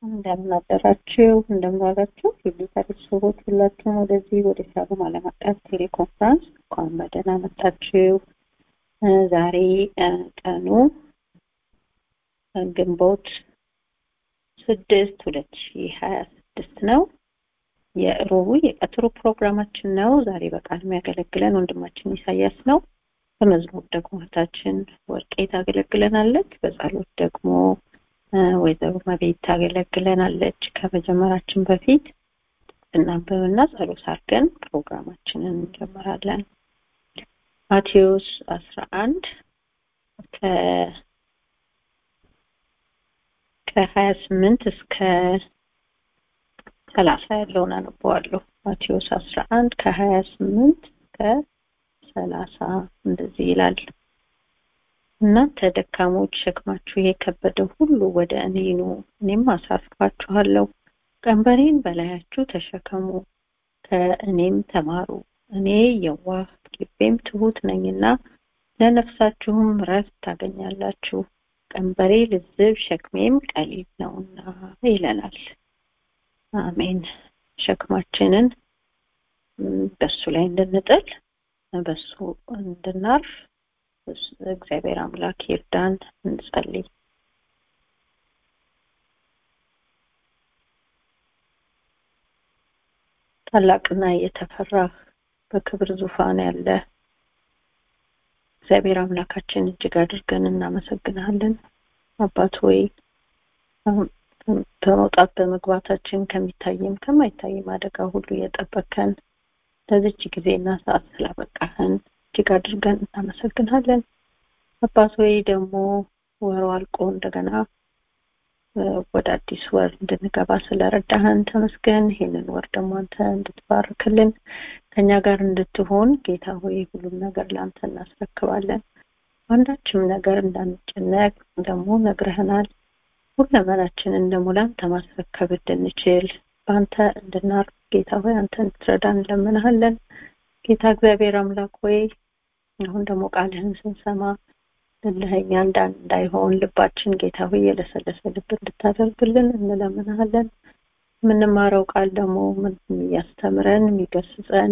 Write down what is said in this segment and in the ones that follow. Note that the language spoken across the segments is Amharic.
እንደምን አደራችሁ እንደምን ዋላችሁ የጌታ ቤተሰቦች ሁላችሁም ወደዚህ ወደ ሻሎም ዓለም አቀፍ ቴሌኮንፈረንስ እንኳን በደህና መጣችሁ ዛሬ ቀኑ ግንቦት ስድስት ሁለት ሺህ ሀያ ስድስት ነው የሮቡ የቀትሩ ፕሮግራማችን ነው ዛሬ በቃል የሚያገለግለን ወንድማችን ኢሳያስ ነው በመዝሙር ደግሞ እህታችን ወርቄ ታገለግለናለች በጸሎት ደግሞ ወይዘሮ መቤት ታገለግለናለች ከመጀመራችን በፊት እናንብብና ጸሎት አድርገን ፕሮግራማችንን እንጀምራለን ማቴዎስ አስራ አንድ ከሀያ ስምንት እስከ ሰላሳ ያለውን አነበዋለሁ ማቴዎስ አስራ አንድ ከሀያ ስምንት እስከ ሰላሳ እንደዚህ ይላል እናንተ ደካሞች ሸክማችሁ የከበደ ሁሉ ወደ እኔ ኑ እኔም አሳርፋችኋለሁ ቀንበሬን በላያችሁ ተሸከሙ ከእኔም ተማሩ እኔ የዋህ ልቤም ትሁት ነኝና ለነፍሳችሁም ረፍት ታገኛላችሁ ቀንበሬ ልዝብ ሸክሜም ቀሊል ነውና ይለናል አሜን ሸክማችንን በሱ ላይ እንድንጥል በሱ እንድናርፍ እግዚአብሔር አምላክ ይርዳን እንጸልይ ታላቅና የተፈራህ በክብር ዙፋን ያለ እግዚአብሔር አምላካችን እጅግ አድርገን እናመሰግናለን አባት ሆይ በመውጣት በመግባታችን ከሚታይም ከማይታይም አደጋ ሁሉ እየጠበከን ለዚች ጊዜና ሰዓት ስላበቃህን እጅግ አድርገን እናመሰግናለን አባት ሆይ ደግሞ ወሩ አልቆ እንደገና ወደ አዲስ ወር እንድንገባ ስለረዳህን ተመስገን ይህንን ወር ደግሞ አንተ እንድትባርክልን ከኛ ጋር እንድትሆን ጌታ ሆይ ሁሉም ነገር ለአንተ እናስረክባለን አንዳችም ነገር እንዳንጨነቅ ደግሞ ነግረህናል ሁለመናችንን ደግሞ ለአንተ ማስረከብ እንድንችል በአንተ እንድናርፍ ጌታ ሆይ አንተ እንድትረዳን እንለምንሃለን ጌታ እግዚአብሔር አምላክ ሆይ አሁን ደግሞ ቃልህን ስንሰማ ልልህኛ እንዳይሆን ልባችን ጌታ ሆይ የለሰለሰ ልብ እንድታደርግልን እንለምንሃለን የምንማረው ቃል ደግሞ የሚያስተምረን የሚገስጸን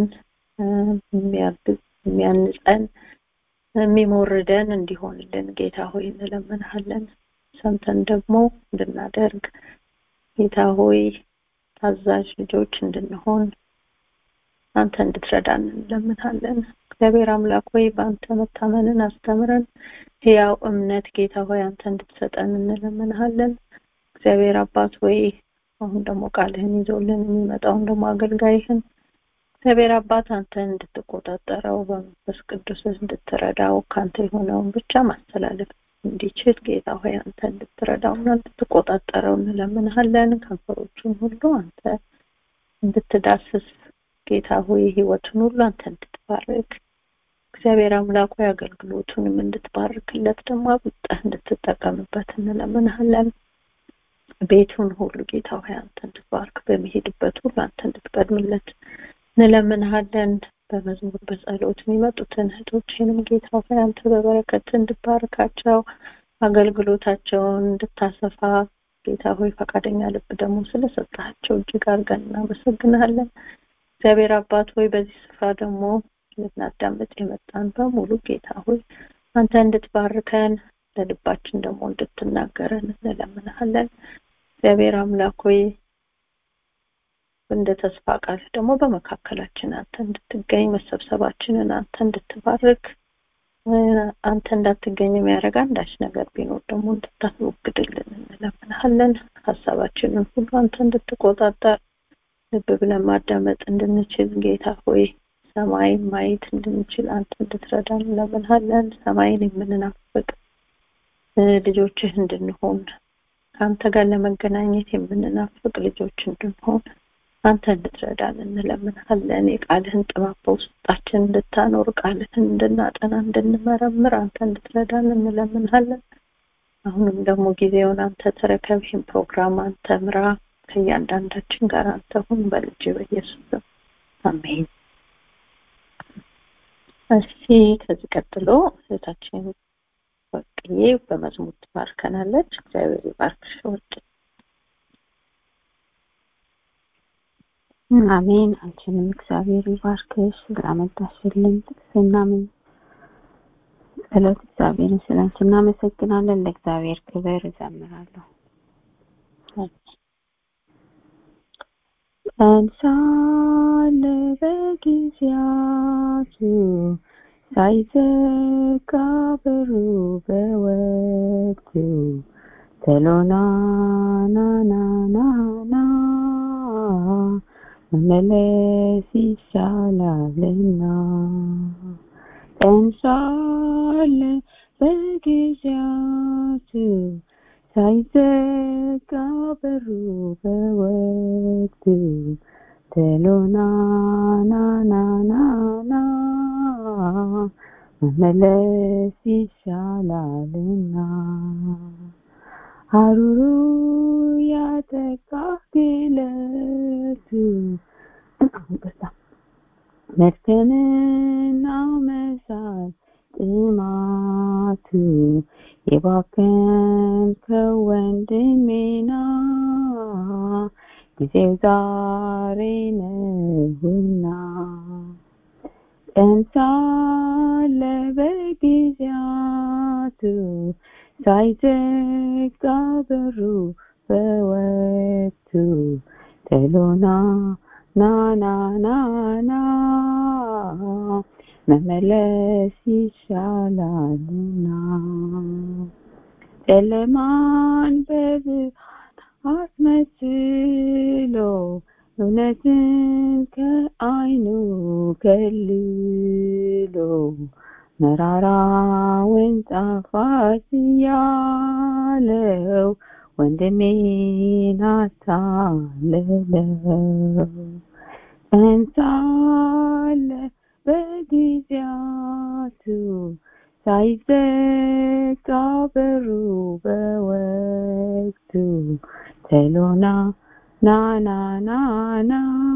የሚያንጸን የሚሞርደን እንዲሆንልን ጌታ ሆይ እንለምንሃለን ሰምተን ደግሞ እንድናደርግ ጌታ ሆይ ታዛዥ ልጆች እንድንሆን አንተ እንድትረዳን እንለምንሃለን እግዚአብሔር አምላክ ሆይ በአንተ መታመንን አስተምረን ህያው እምነት ጌታ ሆይ አንተ እንድትሰጠን እንለምንሃለን እግዚአብሔር አባት ሆይ አሁን ደግሞ ቃልህን ይዞልን የሚመጣውን ደግሞ አገልጋይህን እግዚአብሔር አባት አንተ እንድትቆጣጠረው በመንፈስ ቅዱስ እንድትረዳው ከአንተ የሆነውን ብቻ ማስተላለፍ እንዲችል ጌታ ሆይ አንተ እንድትረዳውና እንድትቆጣጠረው እንለምንሃለን ከንፈሮቹን ሁሉ አንተ እንድትዳስስ ጌታ ሆይ ህይወቱን ሁሉ አንተ እንድትባርክ እግዚአብሔር አምላክ ሆይ አገልግሎቱንም እንድትባርክለት ደግሞ አብጠህ እንድትጠቀምበት እንለምንሃለን ቤቱን ሁሉ ጌታ ሆይ አንተ እንድትባርክ በሚሄድበት ሁሉ አንተ እንድትቀድምለት እንለምንሃለን በመዝሙር በጸሎት የሚመጡትን እህቶችንም ጌታ ሆይ አንተ በበረከት እንድባርካቸው አገልግሎታቸውን እንድታሰፋ ጌታ ሆይ ፈቃደኛ ልብ ደግሞ ስለሰጣቸው እጅግ አድርገን እናመሰግናለን እግዚአብሔር አባት ሆይ በዚህ ስፍራ ደግሞ ልናዳምጥ የመጣን በሙሉ ጌታ ሆይ አንተ እንድትባርከን ለልባችን ደግሞ እንድትናገረን እንለምንሃለን እግዚአብሔር አምላክ ሆይ እንደ ተስፋ ቃል ደግሞ በመካከላችን አንተ እንድትገኝ መሰብሰባችንን አንተ እንድትባርክ አንተ እንዳትገኝ የሚያደርግ አንዳች ነገር ቢኖር ደግሞ እንድታስወግድልን እንለምንሃለን ሀሳባችንን ሁሉ አንተ እንድትቆጣጠር ልብ ብለን ማዳመጥ እንድንችል ጌታ ሆይ ሰማይን ማየት እንድንችል አንተ እንድትረዳን እንለምንሃለን ሰማይን የምንናፍቅ ልጆችህ እንድንሆን ከአንተ ጋር ለመገናኘት የምንናፍቅ ልጆች እንድንሆን አንተ እንድትረዳን እንለምንሃለን የቃልህን ጥበብ በውስጣችን እንድታኖር ቃልህን እንድናጠና እንድንመረምር አንተ እንድትረዳን እንለምንሃለን አሁንም ደግሞ ጊዜውን አንተ ተረከብ ይህን ፕሮግራም አንተ ምራ ከእያንዳንዳችን ጋር አንተ ሁን በልጅ በኢየሱስ አሜን እሺ ከዚህ ቀጥሎ እህታችን ወርቅዬ በመዝሙር ትባርከናለች እግዚአብሔር ይባርክሽ ወርቅ አሜን። አንቺንም እግዚአብሔር ይባርክሽ ስላመጣሽልን ጥቅስና ምን ጸሎት እግዚአብሔርን ስለ አንቺ እናመሰግናለን። ለእግዚአብሔር ክብር እዘምራለሁ። ቀን ሳለ በጊዜያቱ ሳይዘጋ በሩ በወቅቱ ተሎና ና ና ና ና መመለስ ይሻላልና ቀን ሳለ በጊዜያቱ ሳይዘጋ በሩ በወቅቱ ተሎና ና ና ና ና መመለስ ይሻላልና ሀሩሩ ያጠቃ ግለቱ መድከምና መሳት ጥማቱ የባከንከው ወንድሜና ጊዜው ዛሬ ነውና ቀን ሳለ በጊዜያቱ ሳይዘጋ በሩ በወቅቱ ተሎና ና ና ና ና መመለስ ይሻላልና ጨለማን በብርሃን አስመስሎ እውነትን ከአይኑ ከልሎ መራራውን ጣፋጭ ያለው ወንድሜን አታለለው እንሳለ በጊዜያቱ ሳይዘጋ በሩ በወቅቱ ተሎና ና ና ና ና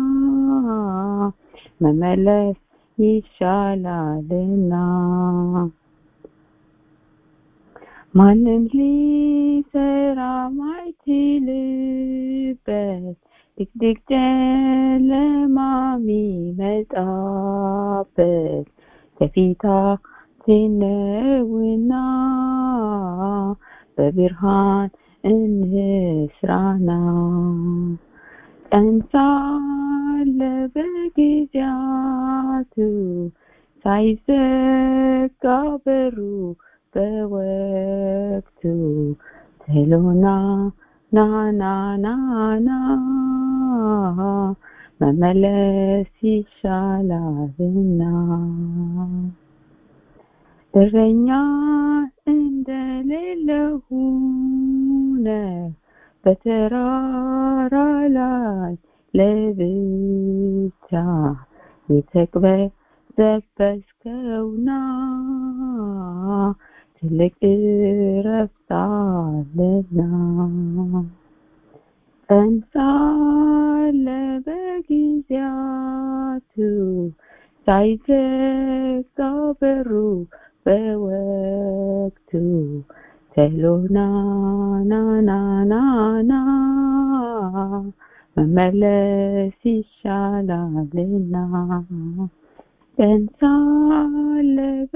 መመለስ ይሻላልና ማንም ሊሰራ ማይችልበት ድቅድቅ ጨለማ ሚመጣበት ከፊታችን ነውና በብርሃን እንስራና ቀን ሳለ በጊዜያቱ ሳይዘጋ በሩ በወቅቱ ተሎና ና ና ና ና መመለስ ይሻላልና እረኛ እንደሌለው ሆነ በተራራ ላይ ለብቻ የተቅበዘበዝከውና ትልቅ እረፍት አለና ቀን ሳለ በጊዜያቱ ሳይዘጋ በሩ በወቅቱ ተሎና ና ና ና ና መመለስ ይሻላልና ቀን ሳለ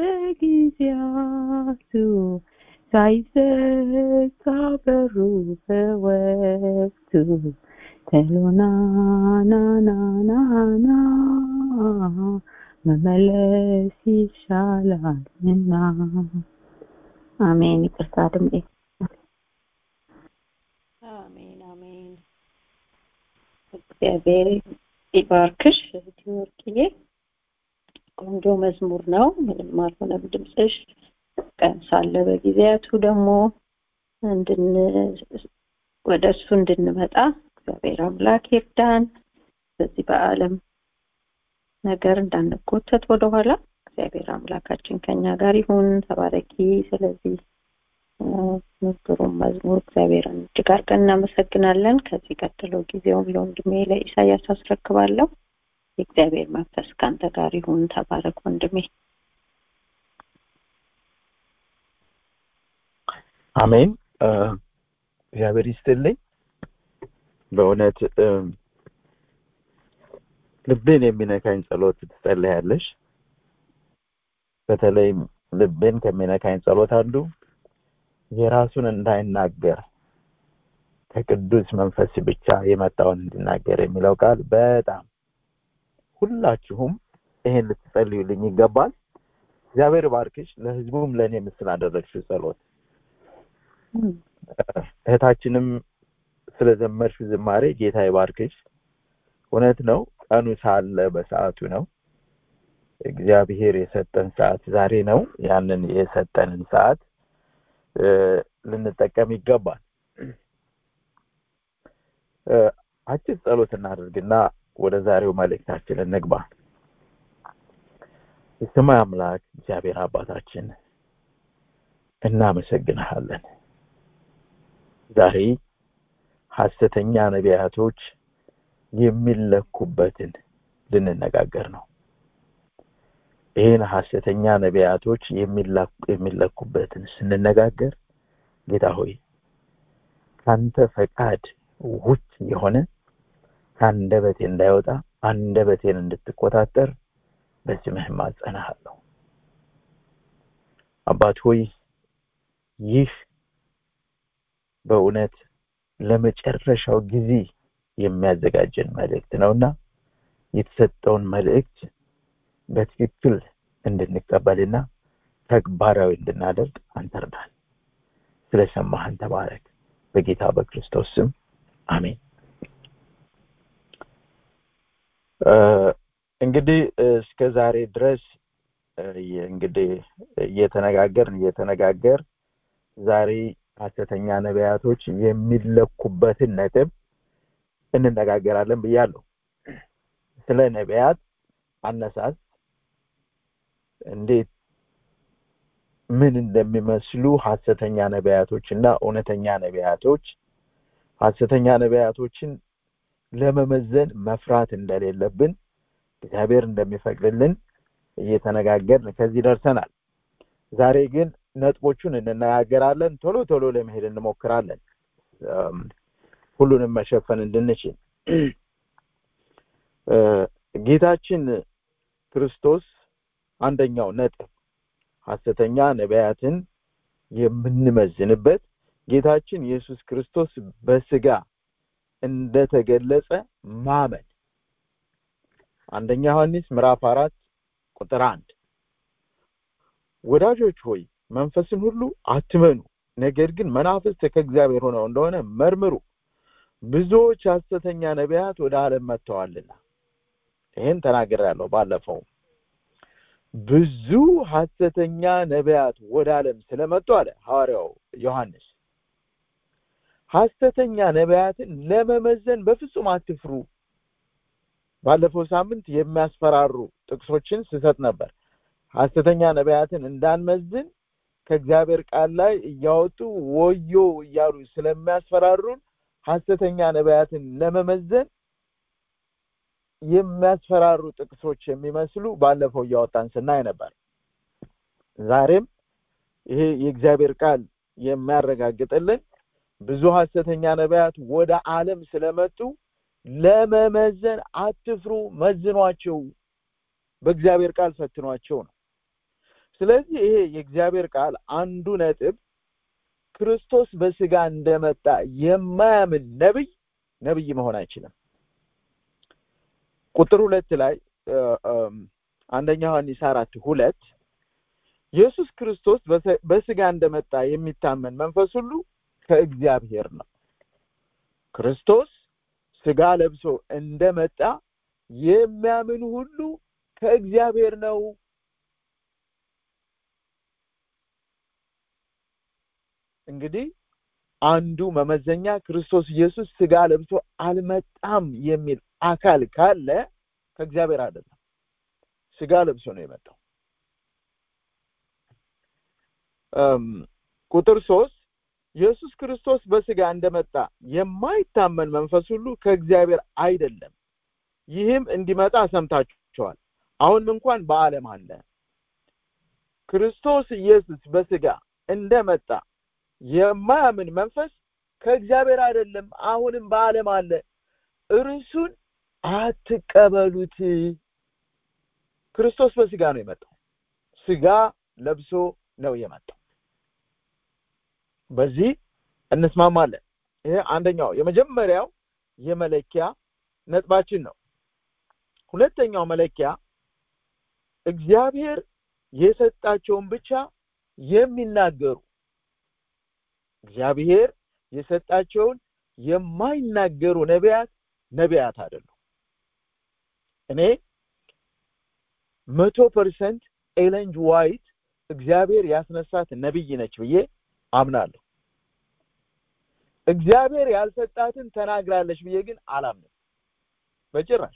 በጊዜያቱ ሳይዘጋ በሩ በወቅቱ ተሎና ና ና ና ና መመለስ ይሻላልና አሜን ይቅርታ ድምጤ አሜን አሜን እግዚአብሔር ይባርክሽ እህቴ ወርቅዬ ቆንጆ መዝሙር ነው ምንም አልሆነም ድምፅሽ ቀን ሳለ በጊዜያቱ ደግሞ እንድን ወደ እሱ እንድንመጣ እግዚአብሔር አምላክ ይርዳን በዚህ በአለም ነገር እንዳንጎተት ወደኋላ እግዚአብሔር አምላካችን ከኛ ጋር ይሁን ተባረኪ ስለዚህ ምክሩም መዝሙር እግዚአብሔርን እጅግ አድርገን እናመሰግናለን ከዚህ ቀጥሎ ጊዜውን ለወንድሜ ለኢሳያስ አስረክባለሁ የእግዚአብሔር መንፈስ ከአንተ ጋር ይሁን ተባረክ ወንድሜ አሜን እግዚአብሔር ይስጥልኝ በእውነት ልብን የሚነካኝ ጸሎት ትጸልያለሽ በተለይም ልብን ከሚነካኝ ጸሎት አንዱ የራሱን እንዳይናገር ከቅዱስ መንፈስ ብቻ የመጣውን እንዲናገር የሚለው ቃል በጣም ሁላችሁም ይሄን ልትጸልዩልኝ ይገባል እግዚአብሔር ባርክሽ ለህዝቡም ለእኔ ምስል አደረግሽው ጸሎት እህታችንም ስለዘመርሽው ዝማሬ ጌታ ይባርክሽ እውነት ነው ቀኑ ሳለ በሰዓቱ ነው እግዚአብሔር የሰጠን ሰዓት ዛሬ ነው ያንን የሰጠንን ሰዓት ልንጠቀም ይገባል አጭር ጸሎት እናደርግና ወደ ዛሬው መልእክታችን እንግባ የሰማይ አምላክ እግዚአብሔር አባታችን እናመሰግንሃለን ዛሬ ሐሰተኛ ነቢያቶች የሚለኩበትን ልንነጋገር ነው ይህን ሐሰተኛ ነቢያቶች የሚለኩበትን ስንነጋገር ጌታ ሆይ ካንተ ፈቃድ ውጭ የሆነ ከአንደበቴ እንዳይወጣ አንደበቴን እንድትቆጣጠር በስምህ ማጸናሃለሁ አባት ሆይ ይህ በእውነት ለመጨረሻው ጊዜ የሚያዘጋጀን መልእክት ነውና የተሰጠውን መልእክት በትክክል እንድንቀበልና ተግባራዊ እንድናደርግ አንተርዳል ስለሰማህን ተባረክ በጌታ በክርስቶስ ስም አሜን እንግዲህ እስከ ዛሬ ድረስ እንግዲህ እየተነጋገርን እየተነጋገር ዛሬ ሐሰተኛ ነቢያቶች የሚለኩበትን ነጥብ እንነጋገራለን ብያለሁ ስለ ነቢያት አነሳስ እንዴት ምን እንደሚመስሉ ሐሰተኛ ነቢያቶች እና እውነተኛ ነቢያቶች ሐሰተኛ ነቢያቶችን ለመመዘን መፍራት እንደሌለብን እግዚአብሔር እንደሚፈቅድልን እየተነጋገርን ከዚህ ደርሰናል ዛሬ ግን ነጥቦቹን እንነጋገራለን ቶሎ ቶሎ ለመሄድ እንሞክራለን ሁሉንም መሸፈን እንድንችል ጌታችን ክርስቶስ አንደኛው ነጥብ ሐሰተኛ ነቢያትን የምንመዝንበት ጌታችን ኢየሱስ ክርስቶስ በስጋ እንደተገለጸ ማመን አንደኛ ዮሐንስ ምዕራፍ አራት ቁጥር አንድ ወዳጆች ሆይ መንፈስን ሁሉ አትመኑ ነገር ግን መናፍስት ከእግዚአብሔር ሆነው እንደሆነ መርምሩ ብዙዎች ሐሰተኛ ነቢያት ወደ ዓለም መጥተዋልና ይህን ተናግሬያለሁ ባለፈው ብዙ ሐሰተኛ ነቢያት ወደ ዓለም ስለመጡ አለ ሐዋርያው ዮሐንስ ሐሰተኛ ነቢያትን ለመመዘን በፍጹም አትፍሩ ባለፈው ሳምንት የሚያስፈራሩ ጥቅሶችን ስሰጥ ነበር ሐሰተኛ ነቢያትን እንዳንመዝን ከእግዚአብሔር ቃል ላይ እያወጡ ወዮ እያሉ ስለሚያስፈራሩን ሐሰተኛ ነቢያትን ለመመዘን የሚያስፈራሩ ጥቅሶች የሚመስሉ ባለፈው እያወጣን ስናይ ነበር ዛሬም ይሄ የእግዚአብሔር ቃል የሚያረጋግጥልን ብዙ ሐሰተኛ ነቢያት ወደ ዓለም ስለመጡ ለመመዘን አትፍሩ መዝኗቸው በእግዚአብሔር ቃል ፈትኗቸው ነው ስለዚህ ይሄ የእግዚአብሔር ቃል አንዱ ነጥብ ክርስቶስ በስጋ እንደመጣ የማያምን ነብይ ነብይ መሆን አይችልም ቁጥር ሁለት ላይ አንደኛ ዮሐንስ አራት ሁለት ኢየሱስ ክርስቶስ በስጋ እንደመጣ የሚታመን መንፈስ ሁሉ ከእግዚአብሔር ነው ክርስቶስ ስጋ ለብሶ እንደመጣ የሚያምን ሁሉ ከእግዚአብሔር ነው እንግዲህ አንዱ መመዘኛ ክርስቶስ ኢየሱስ ስጋ ለብሶ አልመጣም የሚል አካል ካለ ከእግዚአብሔር አይደለም ስጋ ለብሶ ነው የመጣው ቁጥር ሶስት ኢየሱስ ክርስቶስ በስጋ እንደመጣ የማይታመን መንፈስ ሁሉ ከእግዚአብሔር አይደለም ይህም እንዲመጣ ሰምታችኋል አሁንም እንኳን በአለም አለ ክርስቶስ ኢየሱስ በስጋ እንደመጣ የማያምን መንፈስ ከእግዚአብሔር አይደለም አሁንም በአለም አለ እርሱን አትቀበሉት ክርስቶስ በስጋ ነው የመጣው ስጋ ለብሶ ነው የመጣው በዚህ እንስማማለን ይሄ አንደኛው የመጀመሪያው የመለኪያ ነጥባችን ነው ሁለተኛው መለኪያ እግዚአብሔር የሰጣቸውን ብቻ የሚናገሩ እግዚአብሔር የሰጣቸውን የማይናገሩ ነቢያት ነቢያት አይደሉም እኔ መቶ ፐርሰንት ኤለንጅ ዋይት እግዚአብሔር ያስነሳት ነብይ ነች ብዬ አምናለሁ እግዚአብሔር ያልሰጣትን ተናግራለች ብዬ ግን አላምንም በጭራሽ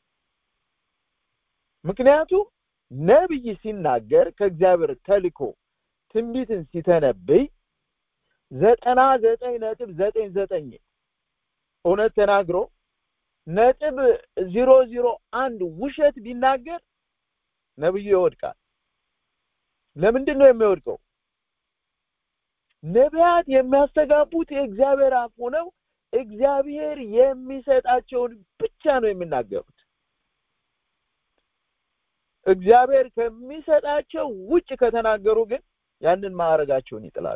ምክንያቱም ነብይ ሲናገር ከእግዚአብሔር ተልኮ ትንቢትን ሲተነብይ ዘጠና ዘጠኝ ነጥብ ዘጠኝ ዘጠኝ እውነት ተናግሮ ነጥብ ዜሮ ዜሮ አንድ ውሸት ቢናገር ነብዩ ይወድቃል ለምንድን ነው የሚወድቀው ነቢያት የሚያስተጋቡት የእግዚአብሔር አፍ ሆነው እግዚአብሔር የሚሰጣቸውን ብቻ ነው የሚናገሩት እግዚአብሔር ከሚሰጣቸው ውጭ ከተናገሩ ግን ያንን ማዕረጋቸውን ይጥላሉ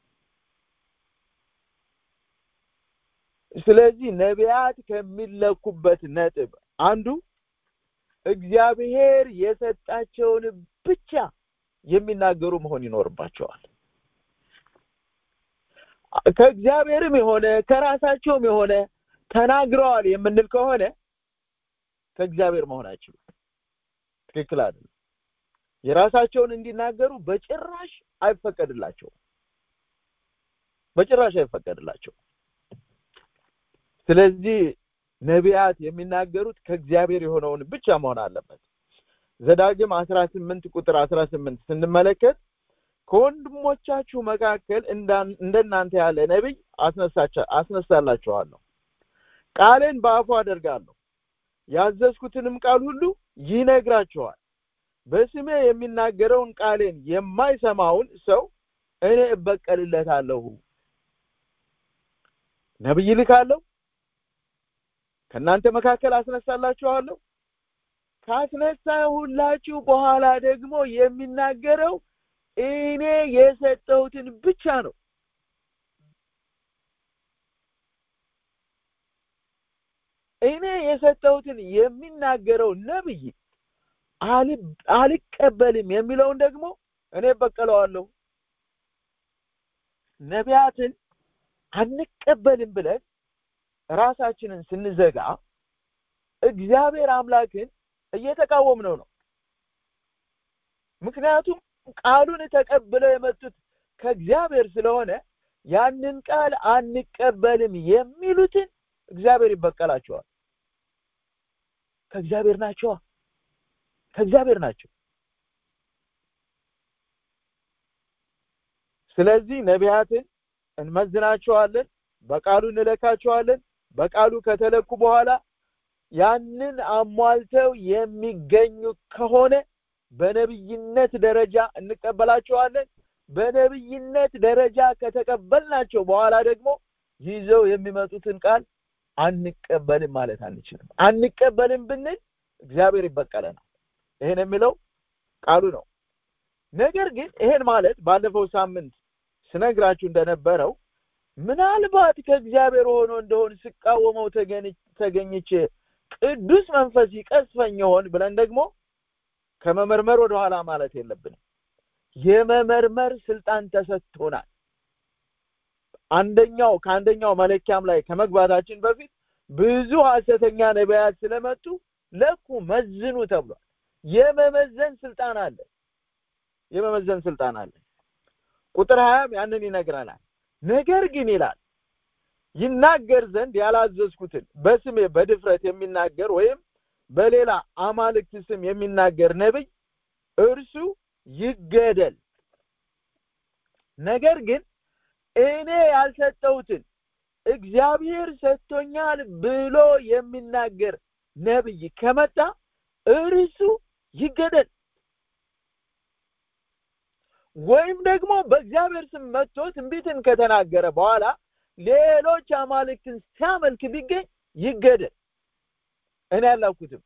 ስለዚህ ነቢያት ከሚለኩበት ነጥብ አንዱ እግዚአብሔር የሰጣቸውን ብቻ የሚናገሩ መሆን ይኖርባቸዋል ከእግዚአብሔርም የሆነ ከራሳቸውም የሆነ ተናግረዋል የምንል ከሆነ ከእግዚአብሔር መሆን አይችሉም ትክክል አይደለም የራሳቸውን እንዲናገሩ በጭራሽ አይፈቀድላቸውም በጭራሽ አይፈቀድላቸውም ስለዚህ ነቢያት የሚናገሩት ከእግዚአብሔር የሆነውን ብቻ መሆን አለበት ዘዳግም 18 ቁጥር 18 ስንመለከት ከወንድሞቻችሁ መካከል እንደናንተ ያለ ነብይ አስነሳላችኋለሁ ቃሌን በአፉ አደርጋለሁ ያዘዝኩትንም ቃል ሁሉ ይነግራችኋል በስሜ የሚናገረውን ቃሌን የማይሰማውን ሰው እኔ እበቀልለታለሁ ነብይ ልካለሁ ከእናንተ መካከል አስነሳላችኋለሁ ካስነሳሁላችሁ በኋላ ደግሞ የሚናገረው እኔ የሰጠሁትን ብቻ ነው እኔ የሰጠሁትን የሚናገረው ነብይ አልቀበልም የሚለውን ደግሞ እኔ በቀለዋለሁ ነቢያትን አንቀበልም ብለን ራሳችንን ስንዘጋ እግዚአብሔር አምላክን እየተቃወምነው ነው ምክንያቱም ቃሉን ተቀብለው የመጡት ከእግዚአብሔር ስለሆነ ያንን ቃል አንቀበልም የሚሉትን እግዚአብሔር ይበቀላቸዋል ከእግዚአብሔር ናቸዋ ከእግዚአብሔር ናቸው ስለዚህ ነቢያትን እንመዝናቸዋለን በቃሉ እንለካቸዋለን በቃሉ ከተለኩ በኋላ ያንን አሟልተው የሚገኙ ከሆነ በነብይነት ደረጃ እንቀበላቸዋለን በነብይነት ደረጃ ከተቀበልናቸው በኋላ ደግሞ ይዘው የሚመጡትን ቃል አንቀበልም ማለት አንችልም አንቀበልም ብንል እግዚአብሔር ይበቀለናል ይሄን የሚለው ቃሉ ነው ነገር ግን ይሄን ማለት ባለፈው ሳምንት ስነግራችሁ እንደነበረው ምናልባት ከእግዚአብሔር ሆኖ እንደሆን ስቃወመው ተገኝቼ ቅዱስ መንፈስ ይቀስፈኝ ይሆን ብለን ደግሞ ከመመርመር ወደኋላ ማለት የለብንም የመመርመር ስልጣን ተሰጥቶናል አንደኛው ከአንደኛው መለኪያም ላይ ከመግባታችን በፊት ብዙ ሐሰተኛ ነቢያት ስለመጡ ለኩ መዝኑ ተብሏል የመመዘን ስልጣን አለ የመመዘን ስልጣን አለ ቁጥር ሀያም ያንን ይነግረናል ነገር ግን ይላል ይናገር ዘንድ ያላዘዝኩትን በስሜ በድፍረት የሚናገር ወይም በሌላ አማልክት ስም የሚናገር ነብይ እርሱ ይገደል ነገር ግን እኔ ያልሰጠሁትን እግዚአብሔር ሰጥቶኛል ብሎ የሚናገር ነብይ ከመጣ እርሱ ይገደል ወይም ደግሞ በእግዚአብሔር ስም መጥቶ ትንቢትን ከተናገረ በኋላ ሌሎች አማልክትን ሲያመልክ ቢገኝ ይገደል እኔ አላኩትም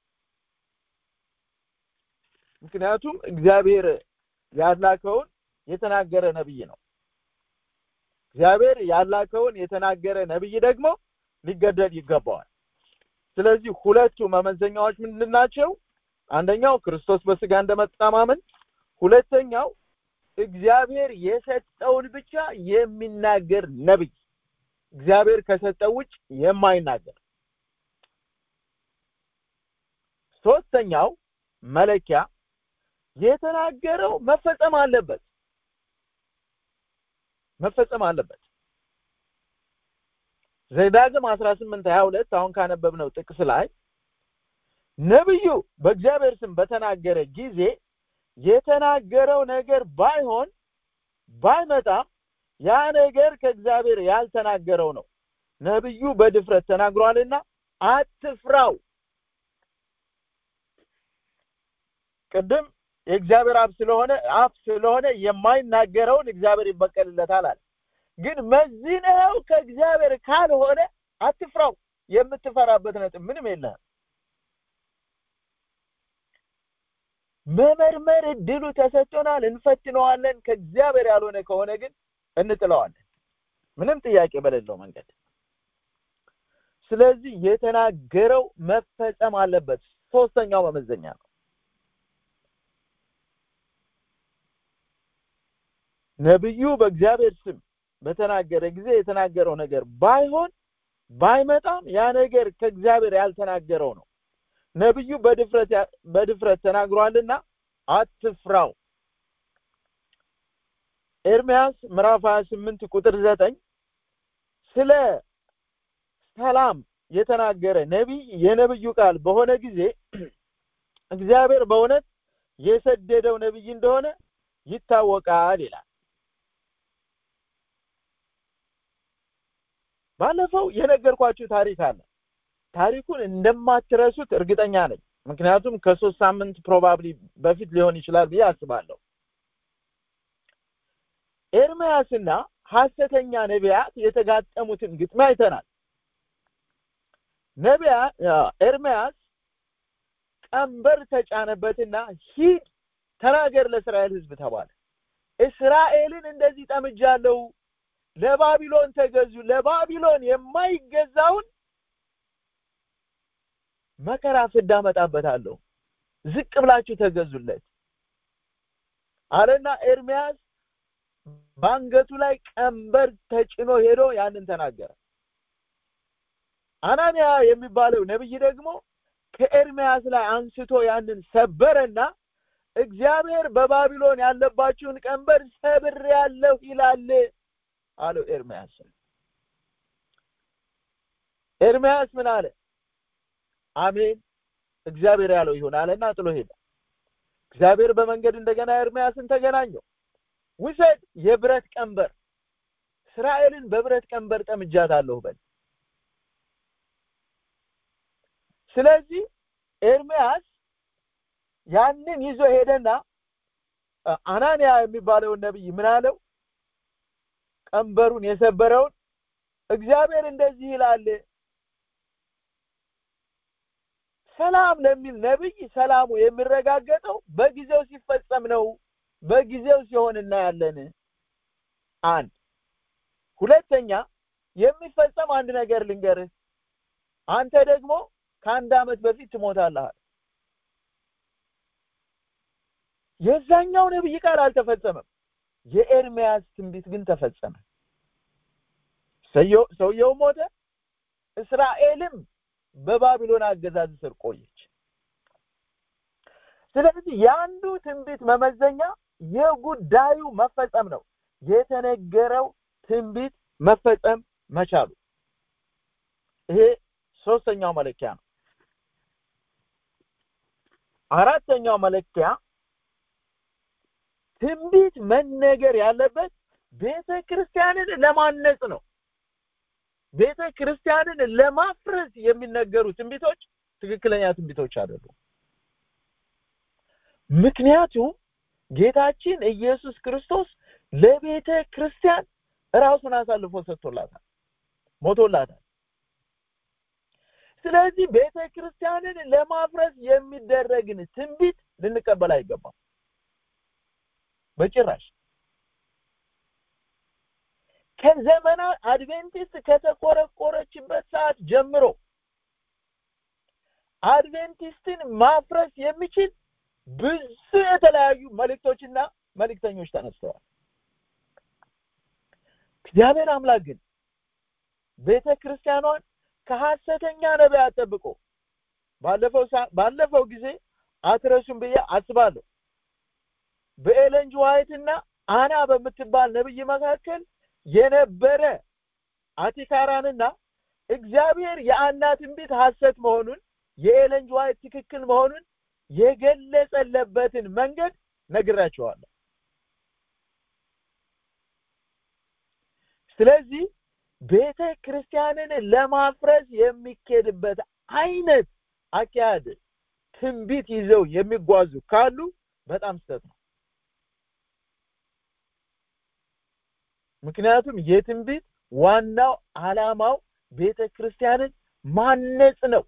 ምክንያቱም እግዚአብሔር ያላከውን የተናገረ ነብይ ነው እግዚአብሔር ያላከውን የተናገረ ነብይ ደግሞ ሊገደል ይገባዋል ስለዚህ ሁለቱ መመዘኛዎች ምንድን ናቸው አንደኛው ክርስቶስ በስጋ እንደመጣ ማመን ሁለተኛው እግዚአብሔር የሰጠውን ብቻ የሚናገር ነብይ እግዚአብሔር ከሰጠው ውጭ የማይናገር ሶስተኛው መለኪያ የተናገረው መፈጸም አለበት መፈጸም አለበት ዘዳግም 18 22 አሁን ካነበብነው ጥቅስ ላይ ነብዩ በእግዚአብሔር ስም በተናገረ ጊዜ የተናገረው ነገር ባይሆን ባይመጣም ያ ነገር ከእግዚአብሔር ያልተናገረው ነው ነብዩ በድፍረት ተናግሯልና አትፍራው ቅድም የእግዚአብሔር አብ ስለሆነ አፍ ስለሆነ የማይናገረውን እግዚአብሔር ይበቀልለታል አለ ግን መዝነው ከእግዚአብሔር ካልሆነ አትፍራው የምትፈራበት ነጥብ ምንም የለህም መመርመር እድሉ ተሰጥቶናል እንፈትነዋለን ከእግዚአብሔር ያልሆነ ከሆነ ግን እንጥለዋለን ምንም ጥያቄ በሌለው መንገድ ስለዚህ የተናገረው መፈጸም አለበት ሶስተኛው መመዘኛ ነው ነብዩ በእግዚአብሔር ስም በተናገረ ጊዜ የተናገረው ነገር ባይሆን ባይመጣም ያ ነገር ከእግዚአብሔር ያልተናገረው ነው ነብዩ በድፍረት በድፍረት ተናግሯልና አትፍራው ኤርሚያስ ምዕራፍ 28 ቁጥር 9 ስለ ሰላም የተናገረ ነቢይ የነብዩ ቃል በሆነ ጊዜ እግዚአብሔር በእውነት የሰደደው ነብይ እንደሆነ ይታወቃል ይላል ባለፈው የነገርኳችሁ ታሪክ አለ ታሪኩን እንደማትረሱት እርግጠኛ ነኝ ምክንያቱም ከሶስት ሳምንት ፕሮባብሊ በፊት ሊሆን ይችላል ብዬ አስባለሁ ኤርሚያስና ሐሰተኛ ነቢያት የተጋጠሙትን ግጥም አይተናል ነቢያ ኤርሚያስ ቀንበር ተጫነበትና ሂድ ተናገር ለእስራኤል ህዝብ ተባለ እስራኤልን እንደዚህ ጠምጃለሁ ለባቢሎን ተገዙ ለባቢሎን የማይገዛውን መከራ ፍዳ መጣበታለሁ ዝቅ ብላችሁ ተገዙለት አለና ኤርሚያስ በአንገቱ ላይ ቀንበር ተጭኖ ሄዶ ያንን ተናገረ አናንያ የሚባለው ነብይ ደግሞ ከኤርሚያስ ላይ አንስቶ ያንን ሰበረና እግዚአብሔር በባቢሎን ያለባችሁን ቀንበር ሰብር ያለሁ ይላል አለው ኤርሚያስ ኤርሚያስ ምን አለ አሜን እግዚአብሔር ያለው ይሁን አለና ጥሎ ሄደ እግዚአብሔር በመንገድ እንደገና ኤርሚያስን ተገናኘው ውሰድ የብረት ቀንበር እስራኤልን በብረት ቀንበር ጠምጃታለሁ በል ስለዚህ ኤርሚያስ ያንን ይዞ ሄደና አናንያ የሚባለውን ነብይ ምን አለው ቀንበሩን የሰበረውን እግዚአብሔር እንደዚህ ይላል ሰላም ለሚል ነብይ ሰላሙ የሚረጋገጠው በጊዜው ሲፈጸም ነው በጊዜው ሲሆን እናያለን አንድ ሁለተኛ የሚፈጸም አንድ ነገር ልንገርህ አንተ ደግሞ ከአንድ አመት በፊት ትሞታለህ የዛኛው ነብይ ቃል አልተፈጸመም የኤርሚያስ ትንቢት ግን ተፈጸመ ሰውየው ሞተ እስራኤልም በባቢሎን አገዛዝ ስር ቆየች ስለዚህ የአንዱ ትንቢት መመዘኛ የጉዳዩ መፈጸም ነው የተነገረው ትንቢት መፈጸም መቻሉ ይሄ ሶስተኛው መለኪያ ነው አራተኛው መለኪያ ትንቢት መነገር ያለበት ቤተ ክርስቲያንን ለማነጽ ነው ቤተ ክርስቲያንን ለማፍረስ የሚነገሩ ትንቢቶች ትክክለኛ ትንቢቶች አይደሉም ምክንያቱም ጌታችን ኢየሱስ ክርስቶስ ለቤተ ክርስቲያን ራሱን አሳልፎ ሰጥቶላታል ሞቶላታል ስለዚህ ቤተ ክርስቲያንን ለማፍረስ የሚደረግን ትንቢት ልንቀበል አይገባም በጭራሽ ከዘመናት አድቬንቲስት ከተቆረቆረችበት ሰዓት ጀምሮ አድቬንቲስትን ማፍረስ የሚችል ብዙ የተለያዩ መልእክቶችና መልእክተኞች ተነስተዋል እግዚአብሔር አምላክ ግን ቤተ ክርስቲያኗን ከሐሰተኛ ነቢያት ጠብቆ ባለፈው ባለፈው ጊዜ አትረሱም ብዬ አስባለሁ በኤለንጅ ዋይትና አና በምትባል ነብይ መካከል የነበረ አቲካራንና እግዚአብሔር የአና ትንቢት ሐሰት መሆኑን የኤለንጅ ዋይት ትክክል መሆኑን የገለጸለበትን መንገድ ነግራቸዋለሁ ስለዚህ ቤተ ክርስቲያንን ለማፍረስ የሚኬድበት አይነት አካሄድ ትንቢት ይዘው የሚጓዙ ካሉ በጣም ስህተት ነው ምክንያቱም የትንቢት ዋናው አላማው ቤተ ክርስቲያንን ማነጽ ነው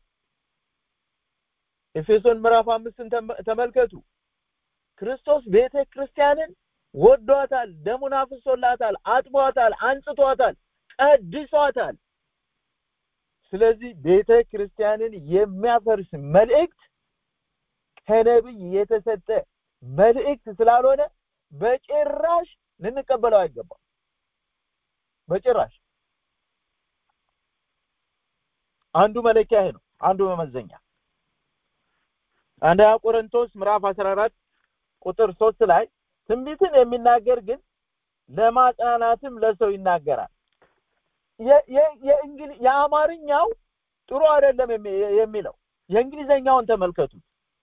ኤፌሶን ምዕራፍ አምስትን ተመልከቱ ክርስቶስ ቤተ ክርስቲያንን ወዷታል ደሙን አፍሶላታል አጥቧታል አንጽቷታል ቀድሷታል ስለዚህ ቤተ ክርስቲያንን የሚያፈርስ መልእክት ከነብይ የተሰጠ መልእክት ስላልሆነ በጭራሽ ልንቀበለው አይገባም በጭራሽ አንዱ መለኪያ ይሄ ነው አንዱ መመዘኛ አንደኛ ቆሮንቶስ ምዕራፍ 14 ቁጥር 3 ላይ ትንቢትን የሚናገር ግን ለማጽናናትም ለሰው ይናገራል የአማርኛው ጥሩ አይደለም የሚለው የእንግሊዘኛውን ተመልከቱ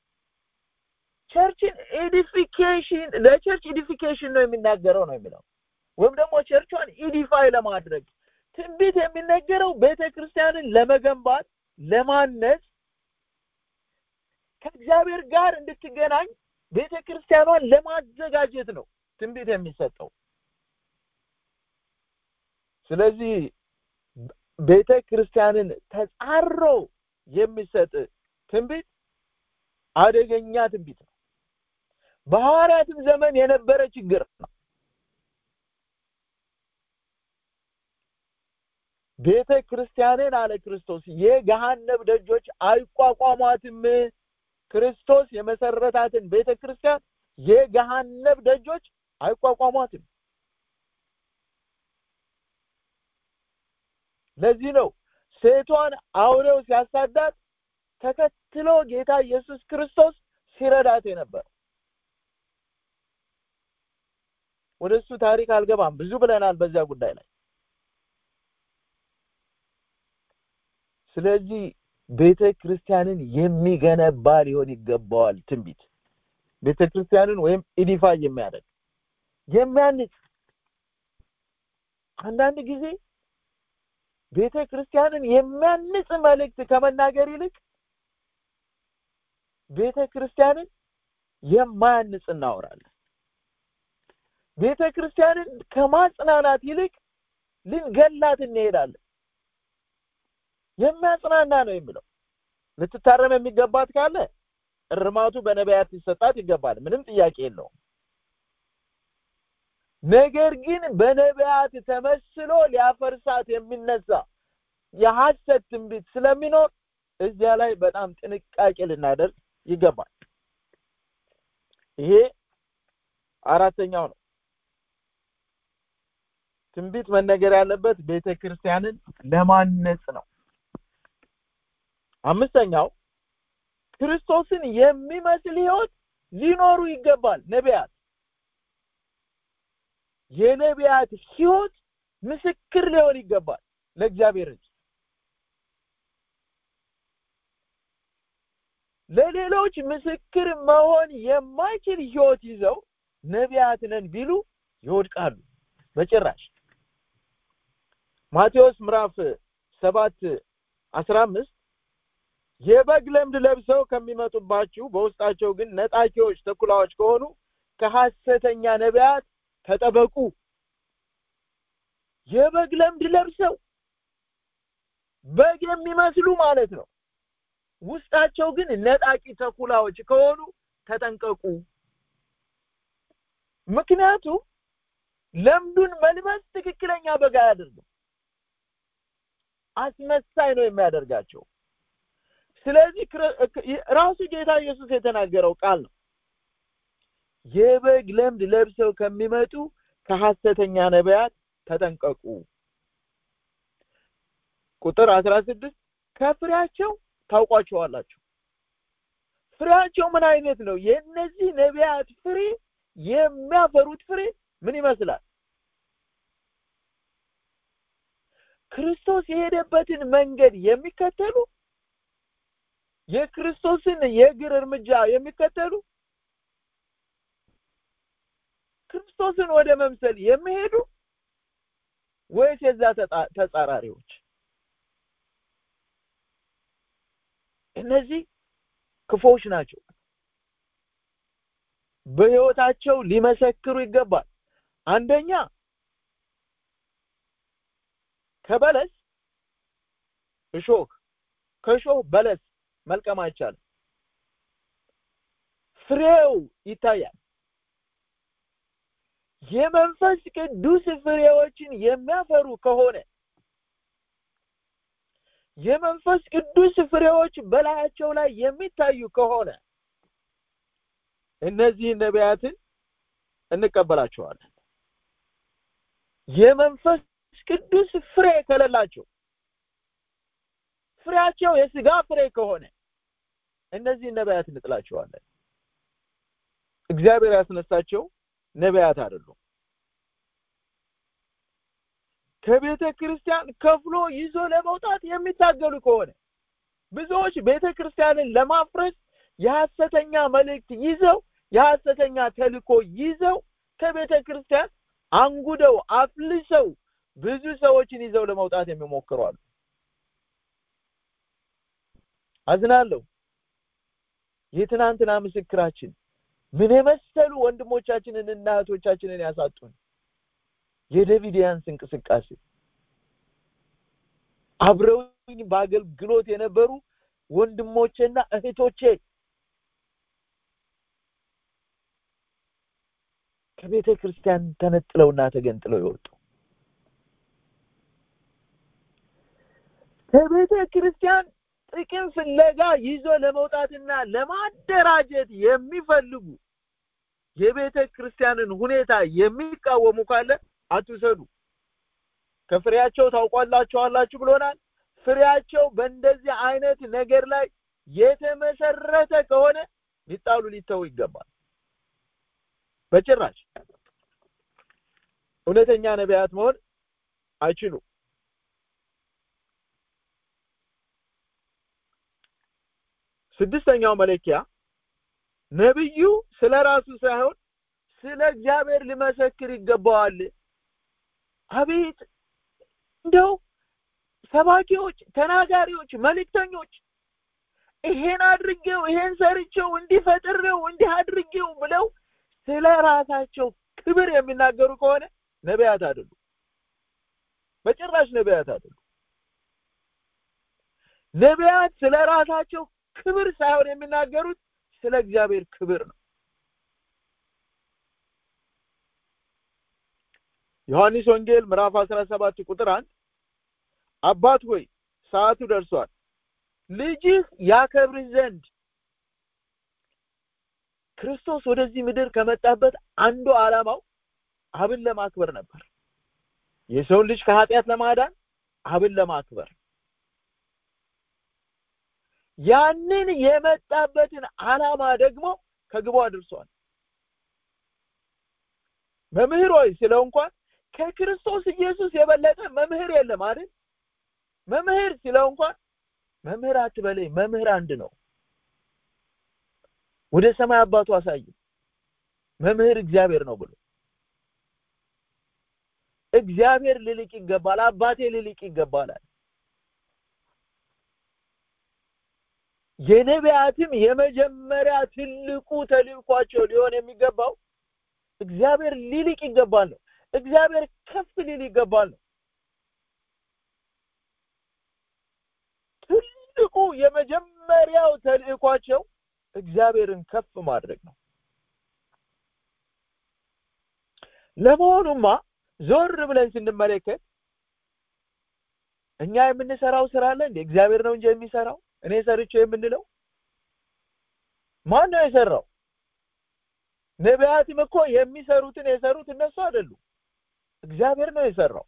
ቸርችን ኤዲፊኬሽን ለቸርች ኤዲፊኬሽን ነው የሚናገረው ነው የሚለው ወይም ደግሞ ቸርቿን ኢዲፋይ ለማድረግ ትንቢት የሚነገረው ቤተ ክርስቲያንን ለመገንባት ለማነጽ ከእግዚአብሔር ጋር እንድትገናኝ ቤተ ክርስቲያኗን ለማዘጋጀት ነው ትንቢት የሚሰጠው ስለዚህ ቤተ ክርስቲያንን ተጻሮ የሚሰጥ ትንቢት አደገኛ ትንቢት ነው በሐዋርያትም ዘመን የነበረ ችግር ነው ቤተ ክርስቲያንን አለ ክርስቶስ የገሃነብ ደጆች አይቋቋሟትም ክርስቶስ የመሰረታትን ቤተ ክርስቲያን የገሃነብ ደጆች አይቋቋሟትም ለዚህ ነው ሴቷን አውሬው ሲያሳዳት ተከትሎ ጌታ ኢየሱስ ክርስቶስ ሲረዳት የነበር ወደ እሱ ታሪክ አልገባም ብዙ ብለናል በዚያ ጉዳይ ላይ ስለዚህ ቤተ ክርስቲያንን የሚገነባ ሊሆን ይገባዋል ትንቢት ቤተ ክርስቲያንን ወይም ኢዲፋ የሚያደርግ የሚያንጽ አንዳንድ ጊዜ ቤተ ክርስቲያንን የሚያንጽ መልእክት ከመናገር ይልቅ ቤተ ክርስቲያንን የማያንጽ እናወራለን ቤተ ክርስቲያንን ከማጽናናት ይልቅ ልንገላት እንሄዳለን የሚያጽናና ነው የሚለው ልትታረም የሚገባት ካለ እርማቱ በነቢያት ሊሰጣት ይገባል ምንም ጥያቄ የለውም ነገር ግን በነቢያት ተመስሎ ሊያፈርሳት የሚነሳ የሐሰት ትንቢት ስለሚኖር እዚያ ላይ በጣም ጥንቃቄ ልናደርግ ይገባል ይሄ አራተኛው ነው ትንቢት መነገር ያለበት ቤተ ክርስቲያንን ለማነጽ ነው አምስተኛው ክርስቶስን የሚመስል ህይወት ሊኖሩ ይገባል ነቢያት የነቢያት ህይወት ምስክር ሊሆን ይገባል ለእግዚአብሔር እንጂ ለሌሎች ምስክር መሆን የማይችል ህይወት ይዘው ነቢያት ነን ቢሉ ይወድቃሉ በጭራሽ ማቴዎስ ምዕራፍ ሰባት አስራ አምስት የበግ ለምድ ለብሰው ከሚመጡባችሁ በውስጣቸው ግን ነጣቂዎች ተኩላዎች ከሆኑ ከሐሰተኛ ነቢያት ተጠበቁ የበግ ለምድ ለብሰው በግ የሚመስሉ ማለት ነው ውስጣቸው ግን ነጣቂ ተኩላዎች ከሆኑ ተጠንቀቁ ምክንያቱም ለምዱን መልበስ ትክክለኛ በጋ አያደርግም አስመሳይ ነው የሚያደርጋቸው ስለዚህ ራሱ ጌታ ኢየሱስ የተናገረው ቃል ነው የበግ ለምድ ለብሰው ከሚመጡ ከሐሰተኛ ነቢያት ተጠንቀቁ ቁጥር 16 ከፍሬያቸው ታውቋቸዋላችሁ ፍሬያቸው ምን አይነት ነው የእነዚህ ነቢያት ፍሬ የሚያፈሩት ፍሬ ምን ይመስላል ክርስቶስ የሄደበትን መንገድ የሚከተሉ የክርስቶስን የእግር እርምጃ የሚከተሉ ክርስቶስን ወደ መምሰል የሚሄዱ ወይስ የዛ ተጻራሪዎች እነዚህ ክፎች ናቸው በህይወታቸው ሊመሰክሩ ይገባል አንደኛ ከበለስ እሾህ ከእሾህ በለስ መልቀም አይቻልም ፍሬው ይታያል የመንፈስ ቅዱስ ፍሬዎችን የሚያፈሩ ከሆነ የመንፈስ ቅዱስ ፍሬዎች በላያቸው ላይ የሚታዩ ከሆነ እነዚህ ነቢያትን እንቀበላቸዋለን የመንፈስ ቅዱስ ፍሬ ከሌላቸው ፍሬያቸው የስጋ ፍሬ ከሆነ እነዚህ ነቢያት እንጥላቸዋለን እግዚአብሔር ያስነሳቸው ነቢያት አይደሉም ከቤተ ክርስቲያን ከፍሎ ይዞ ለመውጣት የሚታገሉ ከሆነ ብዙዎች ቤተ ክርስቲያንን ለማፍረስ የሐሰተኛ መልእክት ይዘው የሐሰተኛ ተልኮ ይዘው ከቤተ ክርስቲያን አንጉደው አፍልሰው ብዙ ሰዎችን ይዘው ለመውጣት የሚሞክሩ አሉ አዝናለሁ የትናንትና ምስክራችን ምን የመሰሉ ወንድሞቻችንን እና እህቶቻችንን ያሳጡን የዴቪዲያንስ እንቅስቃሴ አብረውኝ በአገልግሎት የነበሩ ወንድሞቼና እህቶቼ ከቤተ ክርስቲያን ተነጥለውና ተገንጥለው የወጡ ከቤተ ክርስቲያን ጥቅም ፍለጋ ይዞ ለመውጣትና ለማደራጀት የሚፈልጉ የቤተ ክርስቲያንን ሁኔታ የሚቃወሙ ካለ አትውሰዱ ከፍሬያቸው ታውቋላችኋላችሁ ብሎናል ፍሬያቸው በእንደዚህ አይነት ነገር ላይ የተመሰረተ ከሆነ ሊጣሉ ሊተው ይገባል በጭራሽ እውነተኛ ነቢያት መሆን አይችሉም ስድስተኛው መለኪያ ነብዩ ስለ ራሱ ሳይሆን ስለ እግዚአብሔር ሊመሰክር ይገባዋል አቤት እንደው ሰባኪዎች ተናጋሪዎች መልእክተኞች ይሄን አድርጌው ይሄን ሰርቼው እንዲፈጥሬው እንዲህ አድርጌው ብለው ስለ ራሳቸው ክብር የሚናገሩ ከሆነ ነቢያት አይደሉም በጭራሽ ነቢያት አይደሉም ነቢያት ስለ ራሳቸው ክብር ሳይሆን የሚናገሩት ስለ እግዚአብሔር ክብር ነው ዮሐንስ ወንጌል ምዕራፍ 17 ቁጥር 1 አባት ሆይ ሰዓቱ ደርሷል ልጅህ ያከብርህ ዘንድ ክርስቶስ ወደዚህ ምድር ከመጣበት አንዱ ዓላማው አብን ለማክበር ነበር የሰውን ልጅ ከኃጢአት ለማዳን አብን ለማክበር ያንን የመጣበትን ዓላማ ደግሞ ከግቡ አድርሷል መምህር ሆይ ስለው እንኳን ከክርስቶስ ኢየሱስ የበለጠ መምህር የለም አይደል መምህር ሲለው እንኳን መምህር አትበለኝ መምህር አንድ ነው ወደ ሰማይ አባቱ አሳይ መምህር እግዚአብሔር ነው ብሎ እግዚአብሔር ልልቅ ይገባል አባቴ ልልቅ ይገባላል የነቢያትም የመጀመሪያ ትልቁ ተልእኳቸው ሊሆን የሚገባው እግዚአብሔር ሊልቅ ይገባል ነው እግዚአብሔር ከፍ ሊል ይገባል ነው ትልቁ የመጀመሪያው ተልእኳቸው እግዚአብሔርን ከፍ ማድረግ ነው ለመሆኑማ ዞር ብለን ስንመለከት እኛ የምንሰራው ስራ አለ እንዴ እግዚአብሔር ነው እንጂ የሚሰራው እኔ ሰርቼው የምንለው ማን ነው የሰራው ነቢያትም እኮ የሚሰሩትን የሰሩት እነሱ አይደሉም እግዚአብሔር ነው የሰራው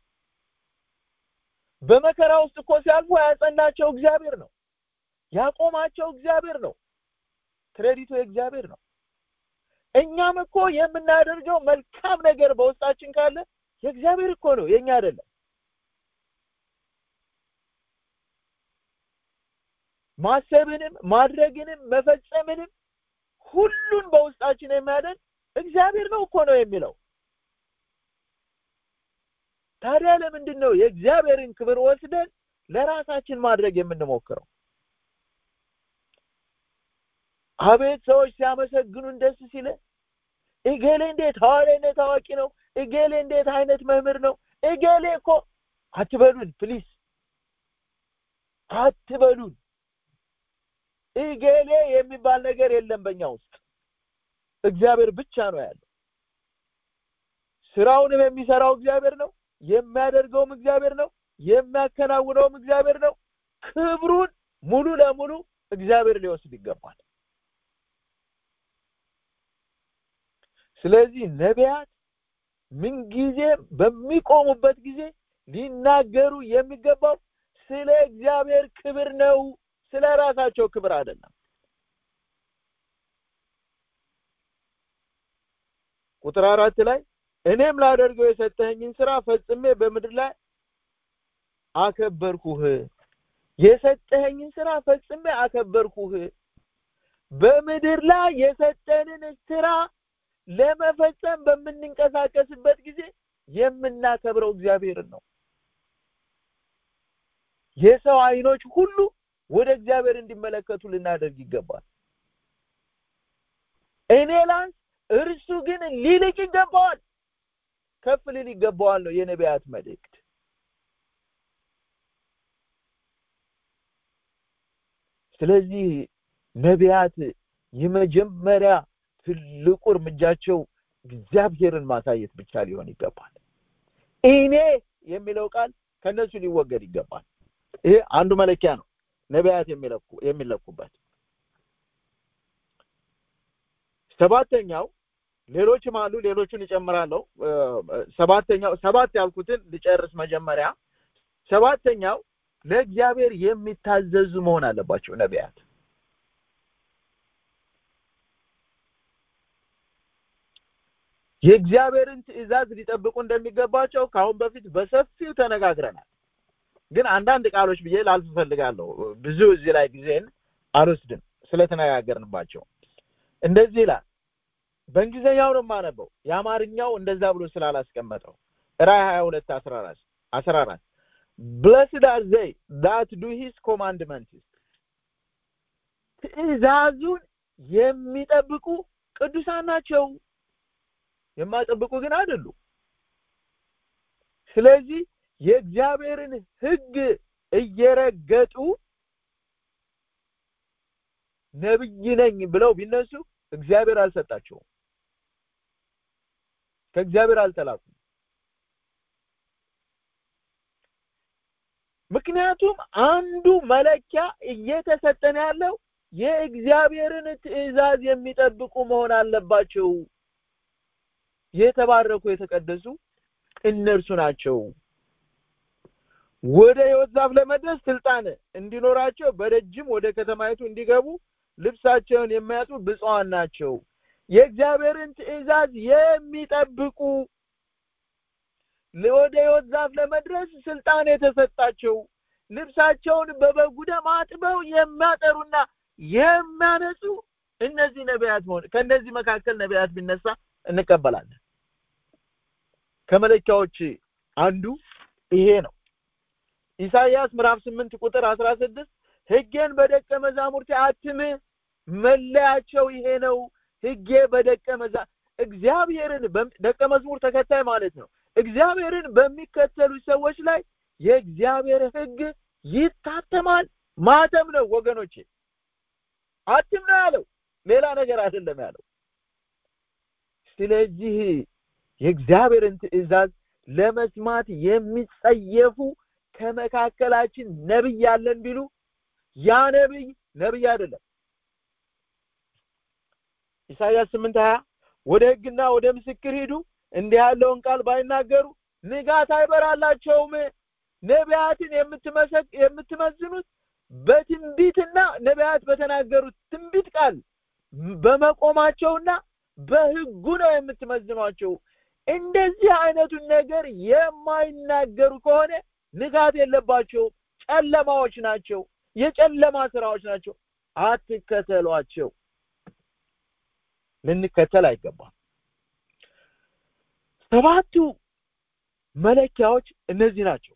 በመከራ ውስጥ እኮ ሲያልፉ ያጸናቸው እግዚአብሔር ነው ያቆማቸው እግዚአብሔር ነው ክሬዲቱ የእግዚአብሔር ነው እኛም እኮ የምናደርገው መልካም ነገር በውስጣችን ካለ የእግዚአብሔር እኮ ነው የኛ አይደለም ማሰብንም ማድረግንም መፈጸምንም ሁሉን በውስጣችን የሚያደርግ እግዚአብሔር ነው እኮ ነው የሚለው ታዲያ ለምንድን ነው የእግዚአብሔርን ክብር ወስደን ለራሳችን ማድረግ የምንሞክረው አቤት ሰዎች ሲያመሰግኑን ደስ ሲለን እገሌ እንዴት ሐዋርያነት ታዋቂ ነው እገሌ እንዴት አይነት መምህር ነው እገሌ እኮ አትበሉን ፕሊስ አትበሉን እገሌ የሚባል ነገር የለም በእኛ ውስጥ እግዚአብሔር ብቻ ነው ያለው ስራውንም የሚሰራው እግዚአብሔር ነው የሚያደርገውም እግዚአብሔር ነው የሚያከናውነውም እግዚአብሔር ነው ክብሩን ሙሉ ለሙሉ እግዚአብሔር ሊወስድ ይገባል ስለዚህ ነቢያት ምንጊዜ በሚቆሙበት ጊዜ ሊናገሩ የሚገባው ስለ እግዚአብሔር ክብር ነው ስለ ራሳቸው ክብር አይደለም ቁጥር አራት ላይ እኔም ላደርገው የሰጠኸኝን ስራ ፈጽሜ በምድር ላይ አከበርኩህ የሰጠኸኝን ስራ ፈጽሜ አከበርኩህ በምድር ላይ የሰጠንን ስራ ለመፈጸም በምንንቀሳቀስበት ጊዜ የምናከብረው እግዚአብሔርን ነው የሰው አይኖች ሁሉ ወደ እግዚአብሔር እንዲመለከቱ ልናደርግ ይገባል እኔ ላንስ እርሱ ግን ሊልቅ ይገባዋል ከፍ ሊል ይገባዋል ነው የነቢያት መልእክት ስለዚህ ነቢያት የመጀመሪያ ትልቁ እርምጃቸው እግዚአብሔርን ማሳየት ብቻ ሊሆን ይገባል እኔ የሚለው ቃል ከነሱ ሊወገድ ይገባል ይሄ አንዱ መለኪያ ነው ነቢያት የሚለኩ የሚለኩበት ሰባተኛው ሌሎችም አሉ ሌሎቹን እጨምራለሁ ሰባተኛው ሰባት ያልኩትን ልጨርስ መጀመሪያ ሰባተኛው ለእግዚአብሔር የሚታዘዙ መሆን አለባቸው ነቢያት የእግዚአብሔርን ትእዛዝ ሊጠብቁ እንደሚገባቸው ከአሁን በፊት በሰፊው ተነጋግረናል ግን አንዳንድ ቃሎች ብዬ ላልፍ ፈልጋለሁ ብዙ እዚህ ላይ ጊዜን አልወስድም ስለተነጋገርንባቸው እንደዚህ ይላል በእንግሊዝኛው ነው የማነበው የአማርኛው እንደዛ ብሎ ስላላስቀመጠው ራይ 22 14 14 blessed are they that do his commandments ትእዛዙን የሚጠብቁ ቅዱሳን ናቸው የማይጠብቁ ግን አይደሉ ስለዚህ የእግዚአብሔርን ህግ እየረገጡ ነብይ ነኝ ብለው ቢነሱ እግዚአብሔር አልሰጣቸውም ከእግዚአብሔር አልተላኩም ምክንያቱም አንዱ መለኪያ እየተሰጠን ያለው የእግዚአብሔርን ትእዛዝ የሚጠብቁ መሆን አለባቸው የተባረኩ የተቀደሱ እነርሱ ናቸው ወደ ህይወት ዛፍ ለመድረስ ስልጣን እንዲኖራቸው በደጅም ወደ ከተማይቱ እንዲገቡ ልብሳቸውን የሚያጡ ብፁዓን ናቸው የእግዚአብሔርን ትእዛዝ የሚጠብቁ ወደ ህይወት ዛፍ ለመድረስ ስልጣን የተሰጣቸው ልብሳቸውን በበጉ ደም አጥበው የሚያጠሩና የሚያነጹ እነዚህ ነቢያት መሆን ከእነዚህ መካከል ነቢያት ቢነሳ እንቀበላለን ከመለኪያዎች አንዱ ይሄ ነው ኢሳይያስ ምዕራፍ 8 ቁጥር 16 ህጌን በደቀ መዛሙርቴ አትም መለያቸው ይሄ ነው ህጌ በደቀ መዛ እግዚአብሔርን ደቀ መዝሙር ተከታይ ማለት ነው እግዚአብሔርን በሚከተሉ ሰዎች ላይ የእግዚአብሔር ህግ ይታተማል ማተም ነው ወገኖቼ አትም ነው ያለው ሌላ ነገር አይደለም ያለው ስለዚህ የእግዚአብሔርን ትእዛዝ ለመስማት የሚጸየፉ ከመካከላችን ነብይ ያለን ቢሉ ያ ነብይ ነብይ አይደለም ኢሳይያስ 8 20 ወደ ህግና ወደ ምስክር ሂዱ እንዲህ ያለውን ቃል ባይናገሩ ንጋት አይበራላቸውም ነቢያትን የምትመሰቅ የምትመዝኑት በትንቢትና ነቢያት በተናገሩት ትንቢት ቃል በመቆማቸውና በህጉ ነው የምትመዝኗቸው እንደዚህ አይነቱን ነገር የማይናገሩ ከሆነ ንጋት የለባቸው ጨለማዎች ናቸው የጨለማ ስራዎች ናቸው አትከተሏቸው ልንከተል አይገባም ሰባቱ መለኪያዎች እነዚህ ናቸው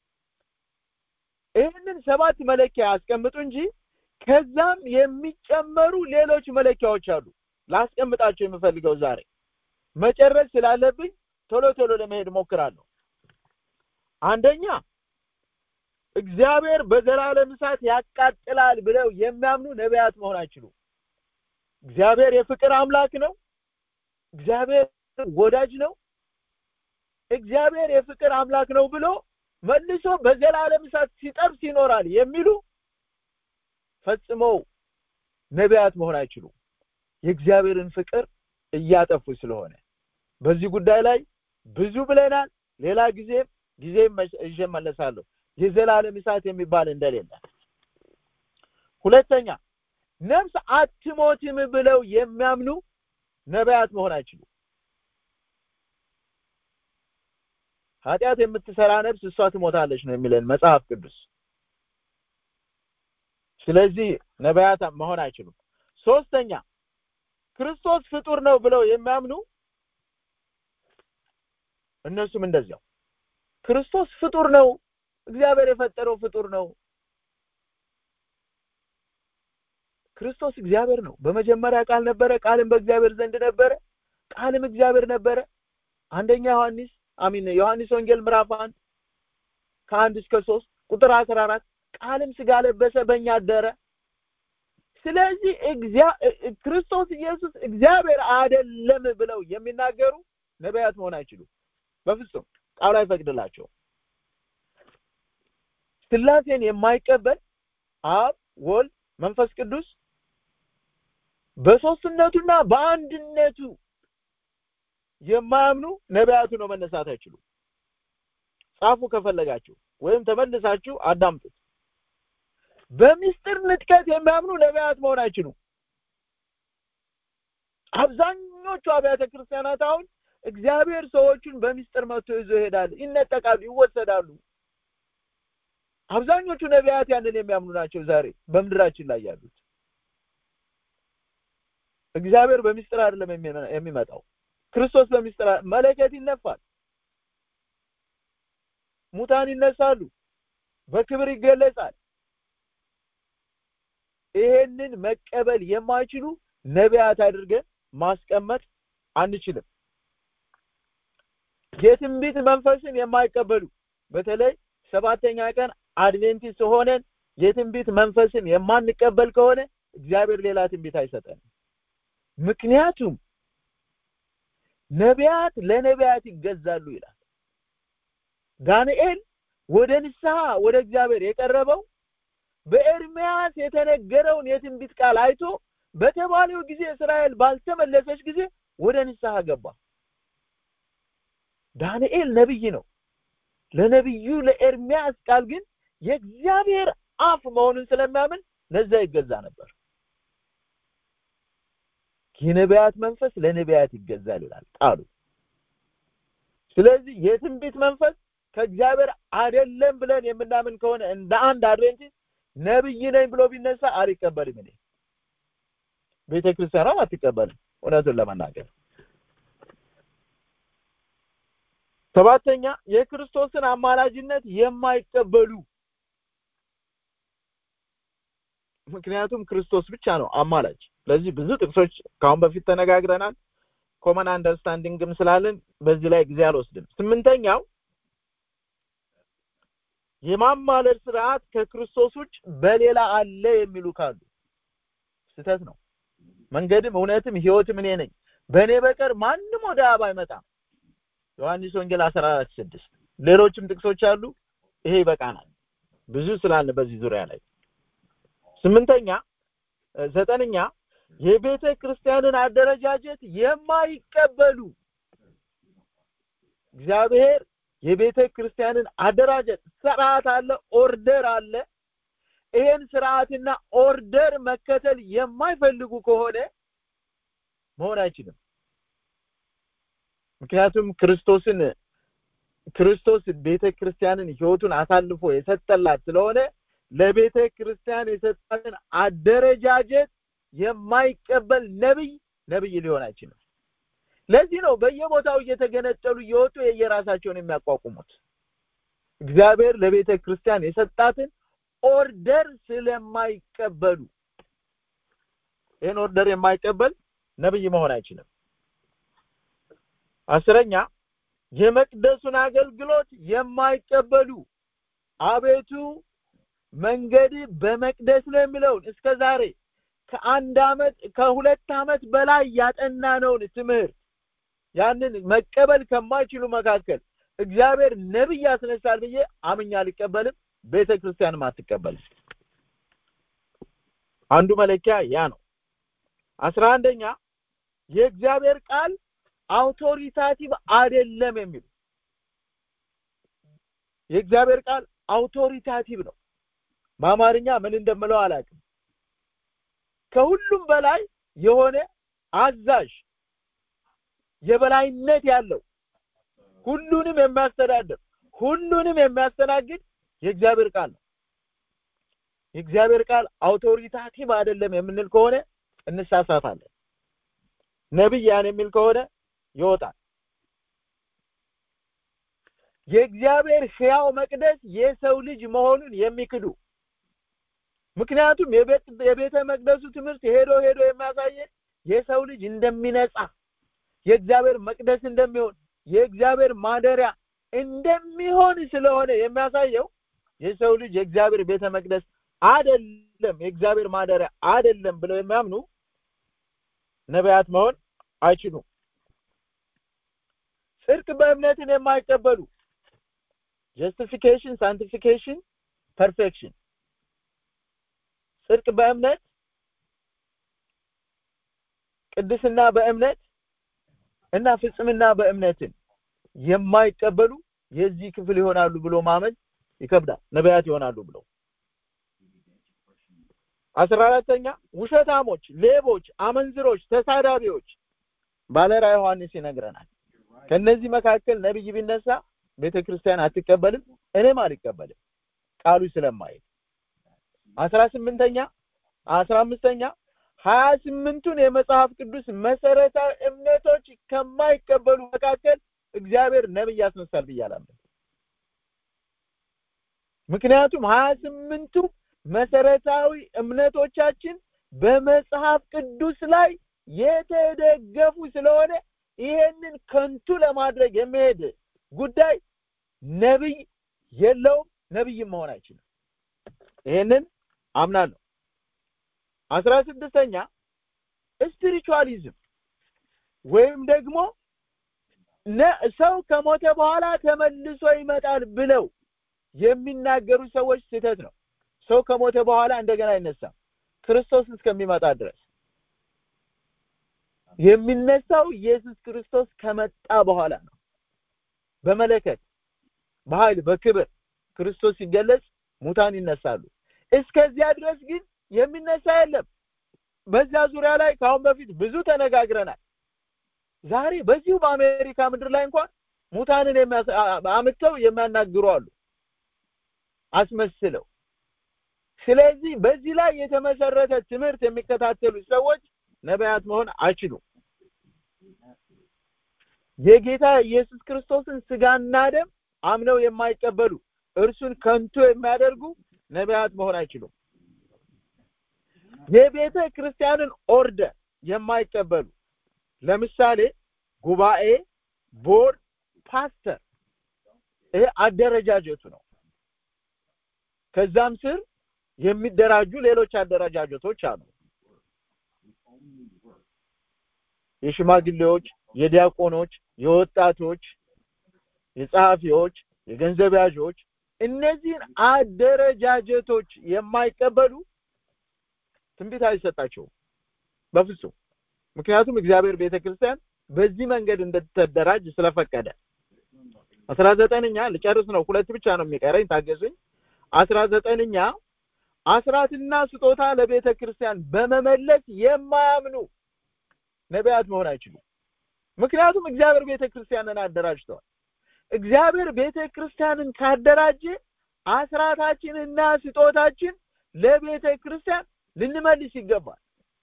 ይህንን ሰባት መለኪያ ያስቀምጡ እንጂ ከዛም የሚጨመሩ ሌሎች መለኪያዎች አሉ ላስቀምጣቸው የምፈልገው ዛሬ መጨረስ ስላለብኝ ቶሎ ቶሎ ለመሄድ ሞክራለሁ አንደኛ እግዚአብሔር በዘላለም እሳት ያቃጥላል ብለው የሚያምኑ ነቢያት መሆን አይችሉም እግዚአብሔር የፍቅር አምላክ ነው እግዚአብሔር ወዳጅ ነው እግዚአብሔር የፍቅር አምላክ ነው ብሎ መልሶ በዘላለም እሳት ሲጠብስ ይኖራል የሚሉ ፈጽሞ ነቢያት መሆን አይችሉም የእግዚአብሔርን ፍቅር እያጠፉ ስለሆነ በዚህ ጉዳይ ላይ ብዙ ብለናል ሌላ ጊዜ ጊዜ ይዤ መለሳለሁ የዘላለም እሳት የሚባል እንደሌለ ሁለተኛ ነፍስ አትሞትም ብለው የሚያምኑ ነቢያት መሆን አይችሉም ኃጢአት የምትሰራ ነፍስ እሷ ትሞታለች ነው የሚለን መጽሐፍ ቅዱስ ስለዚህ ነቢያት መሆን አይችሉም ሶስተኛ ክርስቶስ ፍጡር ነው ብለው የሚያምኑ እነሱም እንደዚያው ክርስቶስ ፍጡር ነው እግዚአብሔር የፈጠረው ፍጡር ነው ክርስቶስ እግዚአብሔር ነው በመጀመሪያ ቃል ነበረ ቃልም በእግዚአብሔር ዘንድ ነበረ ቃልም እግዚአብሔር ነበረ አንደኛ ዮሐንስ አሚን ዮሐንስ ወንጌል ምዕራፍ 1 ከአንድ እስከ 3 ቁጥር 14 ቃልም ስጋ ለበሰ በእኛ አደረ ስለዚህ ክርስቶስ ኢየሱስ እግዚአብሔር አይደለም ብለው የሚናገሩ ነቢያት መሆን አይችሉም በፍጹም ቃሉ አይፈቅድላቸው ስላሴን የማይቀበል አብ ወልድ መንፈስ ቅዱስ በሶስትነቱና በአንድነቱ የማያምኑ ነቢያቱ ነው መነሳት አይችሉም ጻፉ ከፈለጋችሁ ወይም ተመልሳችሁ አዳምጡት በሚስጥር ንጥቀት የሚያምኑ ነቢያት መሆን አይችሉም አብዛኞቹ አብያተ ክርስቲያናት አሁን እግዚአብሔር ሰዎቹን በሚስጥር መጥቶ ይዞ ይሄዳል ይነጠቃሉ ይወሰዳሉ አብዛኞቹ ነቢያት ያንን የሚያምኑ ናቸው ዛሬ በምድራችን ላይ ያሉት እግዚአብሔር በሚስጥር አይደለም የሚመጣው ክርስቶስ በሚስጥር መለከት ይነፋል ሙታን ይነሳሉ በክብር ይገለጻል ይሄንን መቀበል የማይችሉ ነቢያት አድርገን ማስቀመጥ አንችልም የትንቢት መንፈስን የማይቀበሉ በተለይ ሰባተኛ ቀን አድቬንቲስት ሆነን የትንቢት መንፈስን የማንቀበል ከሆነ እግዚአብሔር ሌላ ትንቢት አይሰጠንም ምክንያቱም ነቢያት ለነቢያት ይገዛሉ ይላል ዳንኤል ወደ ንስሐ ወደ እግዚአብሔር የቀረበው በኤርሚያስ የተነገረውን የትንቢት ቃል አይቶ በተባለው ጊዜ እስራኤል ባልተመለሰች ጊዜ ወደ ንስሐ ገባ ዳንኤል ነብይ ነው ለነብዩ ለኤርሚያስ ቃል ግን የእግዚአብሔር አፍ መሆኑን ስለሚያምን ለዛ ይገዛ ነበር የነቢያት መንፈስ ለነቢያት ይገዛል ይላል ቃሉ ስለዚህ የትንቢት መንፈስ ከእግዚአብሔር አይደለም ብለን የምናምን ከሆነ እንደ አንድ አድቬንቲስት ነብይ ነኝ ብሎ ቢነሳ አልቀበልም እኔ ቤተ ክርስቲያኗም አትቀበልም እውነቱን ለመናገር ሰባተኛ የክርስቶስን አማላጅነት የማይቀበሉ ምክንያቱም ክርስቶስ ብቻ ነው አማላጅ ስለዚህ ብዙ ጥቅሶች ከአሁን በፊት ተነጋግረናል ኮመን አንደርስታንዲንግም ስላለን በዚህ ላይ ጊዜ አልወስድም ስምንተኛው የማማለድ ስርዓት ከክርስቶስ ውጭ በሌላ አለ የሚሉ ካሉ ስህተት ነው። መንገድም እውነትም ህይወትም እኔ ነኝ፣ በእኔ በቀር ማንም ወደ አብ አይመጣም። ዮሐንስ ወንጌል 14 ስድስት ሌሎችም ጥቅሶች አሉ። ይሄ ይበቃናል ብዙ ስላለ በዚህ ዙሪያ ላይ ስምንተኛ ዘጠነኛ የቤተ ክርስቲያንን አደረጃጀት የማይቀበሉ እግዚአብሔር የቤተ ክርስቲያንን አደራጀት ስርዓት አለ፣ ኦርደር አለ። ይሄን ስርዓትና ኦርደር መከተል የማይፈልጉ ከሆነ መሆን አይችልም። ምክንያቱም ክርስቶስን ክርስቶስ ቤተ ክርስቲያንን ህይወቱን አሳልፎ የሰጠላት ስለሆነ ለቤተ ክርስቲያን የሰጣትን አደረጃጀት የማይቀበል ነብይ ነብይ ሊሆን አይችልም። ለዚህ ነው በየቦታው እየተገነጠሉ እየወጡ የየራሳቸውን የሚያቋቁሙት። እግዚአብሔር ለቤተ ክርስቲያን የሰጣትን ኦርደር ስለማይቀበሉ ይህን ኦርደር የማይቀበል ነብይ መሆን አይችልም። አስረኛ የመቅደሱን አገልግሎት የማይቀበሉ አቤቱ መንገድ በመቅደስ ነው የሚለውን እስከ ዛሬ ከአንድ አመት ከሁለት አመት በላይ ያጠናነውን ትምህርት ያንን መቀበል ከማይችሉ መካከል እግዚአብሔር ነብይ ያስነሳል ብዬ አምኛ አልቀበልም። ቤተ ክርስቲያንም አትቀበልም። አንዱ መለኪያ ያ ነው። አስራ አንደኛ የእግዚአብሔር ቃል አውቶሪታቲቭ አይደለም የሚሉ የእግዚአብሔር ቃል አውቶሪታቲቭ ነው። በአማርኛ ምን እንደምለው አላውቅም። ከሁሉም በላይ የሆነ አዛዥ የበላይነት ያለው ሁሉንም የሚያስተዳድር ሁሉንም የሚያስተናግድ የእግዚአብሔር ቃል ነው። የእግዚአብሔር ቃል አውቶሪታቲቭ አይደለም የምንል ከሆነ እንሳሳታለን። ነብይ ያን የሚል ከሆነ ይወጣል። የእግዚአብሔር ሕያው መቅደስ የሰው ልጅ መሆኑን የሚክዱ ምክንያቱም የቤተ መቅደሱ ትምህርት ሄዶ ሄዶ የሚያሳየን የሰው ልጅ እንደሚነጻ የእግዚአብሔር መቅደስ እንደሚሆን የእግዚአብሔር ማደሪያ እንደሚሆን ስለሆነ የሚያሳየው የሰው ልጅ የእግዚአብሔር ቤተ መቅደስ አይደለም፣ የእግዚአብሔር ማደሪያ አይደለም ብለው የሚያምኑ ነቢያት መሆን አይችሉም። ጽድቅ በእምነትን የማይቀበሉ ጀስቲፊኬሽን፣ ሳንቲፊኬሽን፣ ፐርፌክሽን ጽድቅ በእምነት ቅድስና በእምነት እና ፍጽምና በእምነትን የማይቀበሉ የዚህ ክፍል ይሆናሉ ብሎ ማመን ይከብዳል። ነቢያት ይሆናሉ ብሎ አስራ አራተኛ ውሸታሞች፣ ሌቦች፣ አመንዝሮች፣ ተሳዳቢዎች ባለራዕይ ዮሐንስ ይነግረናል። ከነዚህ መካከል ነብይ ቢነሳ ቤተ ክርስቲያን አትቀበልም፣ እኔም አልቀበልም ቃሉ ስለማይል አስራ ስምንተኛ አስራ አምስተኛ ሀያ ስምንቱን የመጽሐፍ ቅዱስ መሰረታዊ እምነቶች ከማይቀበሉ መካከል እግዚአብሔር ነብይ ያስነሳል ብዬ አላምንም። ምክንያቱም ሀያ ስምንቱ መሰረታዊ እምነቶቻችን በመጽሐፍ ቅዱስ ላይ የተደገፉ ስለሆነ ይሄንን ከንቱ ለማድረግ የሚሄድ ጉዳይ ነብይ የለውም፣ ነብይም መሆን አይችልም። ይሄንን አምናለሁ። አስራ ስድስተኛ ስፒሪቹዋሊዝም ወይም ደግሞ ሰው ከሞተ በኋላ ተመልሶ ይመጣል ብለው የሚናገሩ ሰዎች ስህተት ነው። ሰው ከሞተ በኋላ እንደገና አይነሳም ክርስቶስ እስከሚመጣ ድረስ የሚነሳው ኢየሱስ ክርስቶስ ከመጣ በኋላ ነው። በመለከት በኃይል በክብር ክርስቶስ ሲገለጽ ሙታን ይነሳሉ። እስከዚያ ድረስ ግን የሚነሳ የለም። በዚያ ዙሪያ ላይ ከአሁን በፊት ብዙ ተነጋግረናል። ዛሬ በዚሁ በአሜሪካ ምድር ላይ እንኳን ሙታንን አምጥተው የሚያናግሩ አሉ አስመስለው። ስለዚህ በዚህ ላይ የተመሰረተ ትምህርት የሚከታተሉ ሰዎች ነቢያት መሆን አይችሉም። የጌታ ኢየሱስ ክርስቶስን ስጋና ደም አምነው የማይቀበሉ እርሱን ከንቱ የሚያደርጉ ነቢያት መሆን አይችሉም። የቤተ ክርስቲያንን ኦርደር የማይቀበሉ ለምሳሌ ጉባኤ፣ ቦርድ፣ ፓስተር ይሄ አደረጃጀቱ ነው። ከዛም ስር የሚደራጁ ሌሎች አደረጃጀቶች አሉ የሽማግሌዎች የዲያቆኖች የወጣቶች የጸሐፊዎች የገንዘብ ያዦች እነዚህን አደረጃጀቶች የማይቀበሉ ትንቢት አይሰጣቸውም በፍጹም ምክንያቱም እግዚአብሔር ቤተክርስቲያን በዚህ መንገድ እንድትደራጅ ስለፈቀደ አስራ ዘጠነኛ ልጨርስ ነው ሁለት ብቻ ነው የሚቀረኝ ታገሱኝ አስራ ዘጠነኛ አስራትና ስጦታ ለቤተ ክርስቲያን በመመለስ የማያምኑ ነቢያት መሆን አይችሉም ምክንያቱም እግዚአብሔር ቤተ ክርስቲያንን አደራጅተዋል እግዚአብሔር ቤተ ክርስቲያንን ካደራጀ አስራታችንና ስጦታችን ለቤተ ክርስቲያን ልንመልስ ይገባል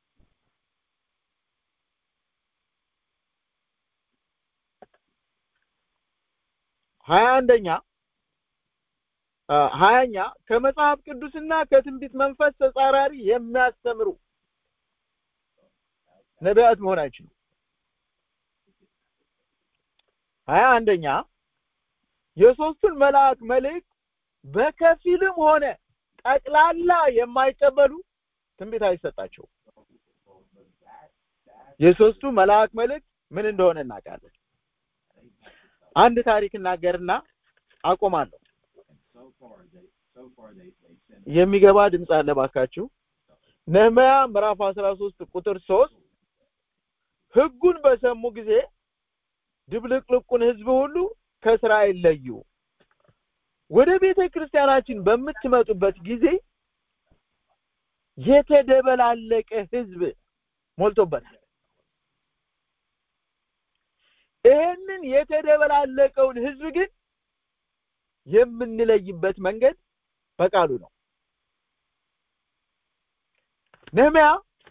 ሀያ አንደኛ ሀያኛ ከመጽሐፍ ቅዱስና ከትንቢት መንፈስ ተጻራሪ የሚያስተምሩ ነቢያት መሆን አይችሉም ሀያ አንደኛ የሶስቱን መልአክ መልእክት በከፊልም ሆነ ጠቅላላ የማይቀበሉ ትንቢት አይሰጣቸው የሶስቱ መልአክ መልእክት ምን እንደሆነ እናውቃለን አንድ ታሪክ እናገርና አቆማለሁ የሚገባ ድምፅ አለ ባካችሁ ነህምያ ምዕራፍ 13 ቁጥር 3 ህጉን በሰሙ ጊዜ ድብልቅልቁን ህዝብ ሁሉ ከእስራኤል ለዩ ወደ ቤተ ክርስቲያናችን በምትመጡበት ጊዜ የተደበላለቀ ህዝብ ሞልቶበታል ይሄንን የተደበላለቀውን ህዝብ ግን የምንለይበት መንገድ በቃሉ ነው ነህምያ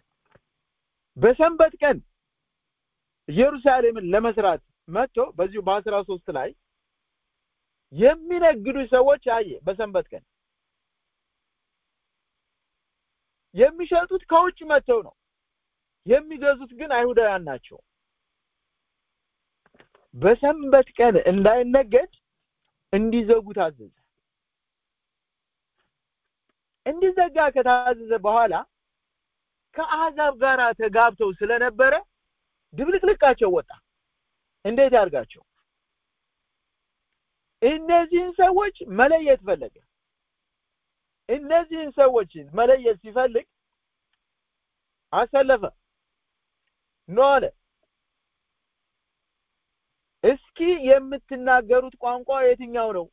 በሰንበት ቀን ኢየሩሳሌምን ለመስራት መጥቶ በዚሁ በአስራ ሶስት ላይ የሚነግዱ ሰዎች አየ በሰንበት ቀን የሚሸጡት ከውጭ መጥተው ነው የሚገዙት ግን አይሁዳውያን ናቸው በሰንበት ቀን እንዳይነገድ እንዲዘጉ ታዘዘ እንዲዘጋ ከታዘዘ በኋላ ከአሕዛብ ጋር ተጋብተው ስለነበረ ድብልቅልቃቸው ወጣ እንዴት ያርጋቸው እነዚህን ሰዎች መለየት ፈለገ እነዚህን ሰዎች መለየት ሲፈልግ አሰለፈ ኖ አለ እስኪ የምትናገሩት ቋንቋ የትኛው ነው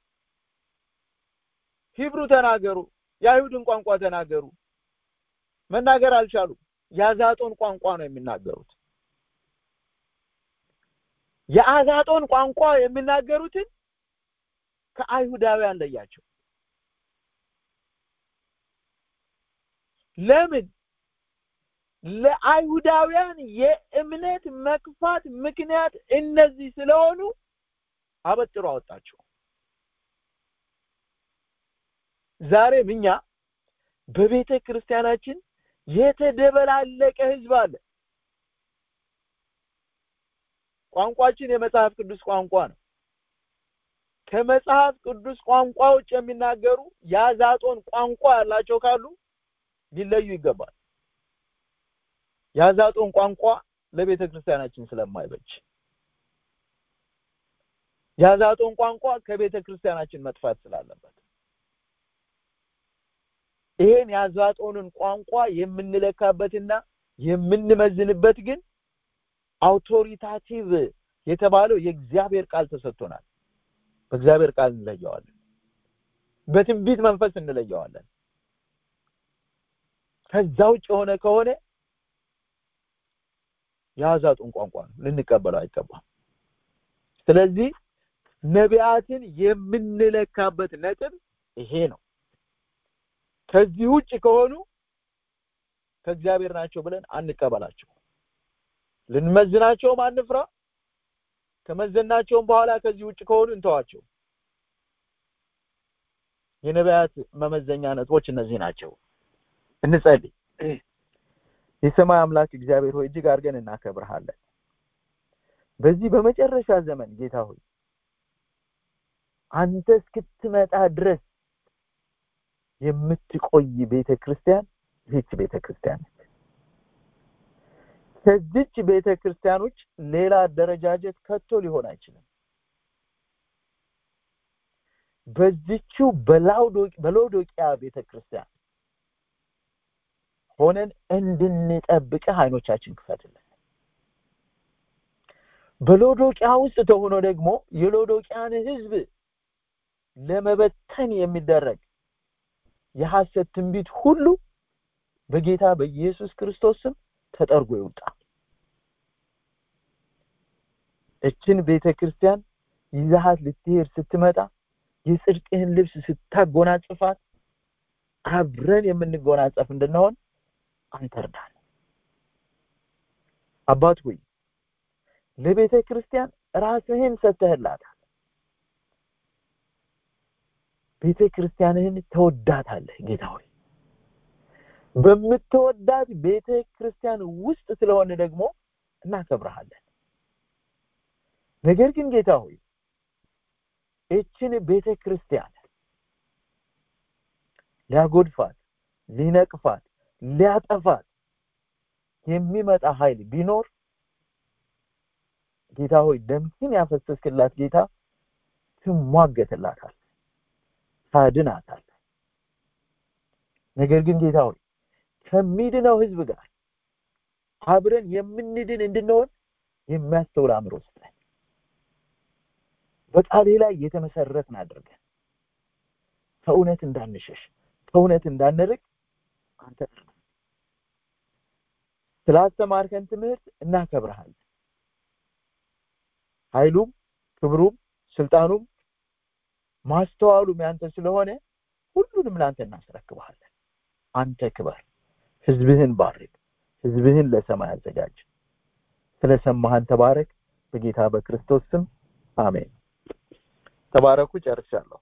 ሂብሩ ተናገሩ የአይሁድን ቋንቋ ተናገሩ መናገር አልቻሉ የአዛጦን ቋንቋ ነው የሚናገሩት የአዛጦን ቋንቋ የሚናገሩትን ከአይሁዳውያን ለያቸው ለምን ለአይሁዳውያን የእምነት መክፋት ምክንያት እነዚህ ስለሆኑ አበጥሮ አወጣቸው ዛሬም እኛ በቤተ ክርስቲያናችን የተደበላለቀ ህዝብ አለ ቋንቋችን የመጽሐፍ ቅዱስ ቋንቋ ነው ከመጽሐፍ ቅዱስ ቋንቋ ውጭ የሚናገሩ የአዛጦን ቋንቋ ያላቸው ካሉ ሊለዩ ይገባል የአዛጦን ቋንቋ ለቤተ ክርስቲያናችን ስለማይበጅ የአዛጦን ቋንቋ ከቤተ ክርስቲያናችን መጥፋት ስላለበት ይሄን የአዛጦንን ቋንቋ የምንለካበትና የምንመዝንበት ግን አውቶሪታቲቭ የተባለው የእግዚአብሔር ቃል ተሰጥቶናል በእግዚአብሔር ቃል እንለየዋለን በትንቢት መንፈስ እንለየዋለን ከዛ ውጭ የሆነ ከሆነ የአዛጡን ቋንቋ ነው ልንቀበለው አይገባም ስለዚህ ነቢያትን የምንለካበት ነጥብ ይሄ ነው ከዚህ ውጭ ከሆኑ ከእግዚአብሔር ናቸው ብለን አንቀበላቸው ልንመዝናቸውም አንፍራ ከመዘናቸውም በኋላ ከዚህ ውጭ ከሆኑ እንተዋቸው የነቢያት መመዘኛ ነጥቦች እነዚህ ናቸው እንጸልይ የሰማይ አምላክ እግዚአብሔር ሆይ እጅግ አድርገን እናከብርሃለን በዚህ በመጨረሻ ዘመን ጌታ ሆይ አንተ እስክትመጣ ድረስ የምትቆይ ቤተ ክርስቲያን ይህች ቤተ ክርስቲያን ነች። ከዚች ቤተ ክርስቲያን ውጭ ሌላ አደረጃጀት ከቶ ሊሆን አይችልም። በዚችው በሎዶቅያ ቤተ ክርስቲያን ሆነን እንድንጠብቅህ አይኖቻችን ክፈትልን። በሎዶቅያ ውስጥ ተሆኖ ደግሞ የሎዶቅያን ሕዝብ ለመበተን የሚደረግ የሐሰት ትንቢት ሁሉ በጌታ በኢየሱስ ክርስቶስ ስም ተጠርጎ ይውጣ። እችን ቤተ ክርስቲያን ይዛሃት ልትሄድ ስትመጣ የጽድቅህን ልብስ ስታጎናጽፋት አብረን የምንጎናጸፍ እንድንሆን አንተ እርዳን። አባት ሆይ ለቤተ ክርስቲያን ራስህን ሰጥተህላታል። ቤተ ክርስቲያንህን ተወዳታለህ ጌታ ሆይ በምትወዳት ቤተ ክርስቲያን ውስጥ ስለሆነ ደግሞ እናከብረሃለን። ነገር ግን ጌታ ሆይ እችን ቤተ ክርስቲያን ሊያጎድፋት፣ ሊነቅፋት፣ ሊያጠፋት የሚመጣ ኃይል ቢኖር ጌታ ሆይ ደምህን ያፈሰስክላት ጌታ ትሟገትላታል፣ ታድናታል። ነገር ግን ጌታ ሆይ ከሚድነው ህዝብ ጋር አብረን የምንድን እንድንሆን የሚያስተውል አእምሮ ስጠን። በቃሌ ላይ የተመሰረትን አድርገን ከእውነት እንዳንሸሽ ከእውነት እንዳንርቅ አንተ ስላስተማርከን ትምህርት እናከብረሃለን። ኃይሉም ክብሩም ስልጣኑም ማስተዋሉም ያንተ ስለሆነ ሁሉንም ለአንተ እናስረክብሃለን። አንተ ክበር፣ ህዝብህን ባርክ፣ ህዝብህን ለሰማይ አዘጋጅ። ስለሰማህን ተባረክ። በጌታ በክርስቶስ ስም አሜን። ተባረኩ። ጨርሻለሁ።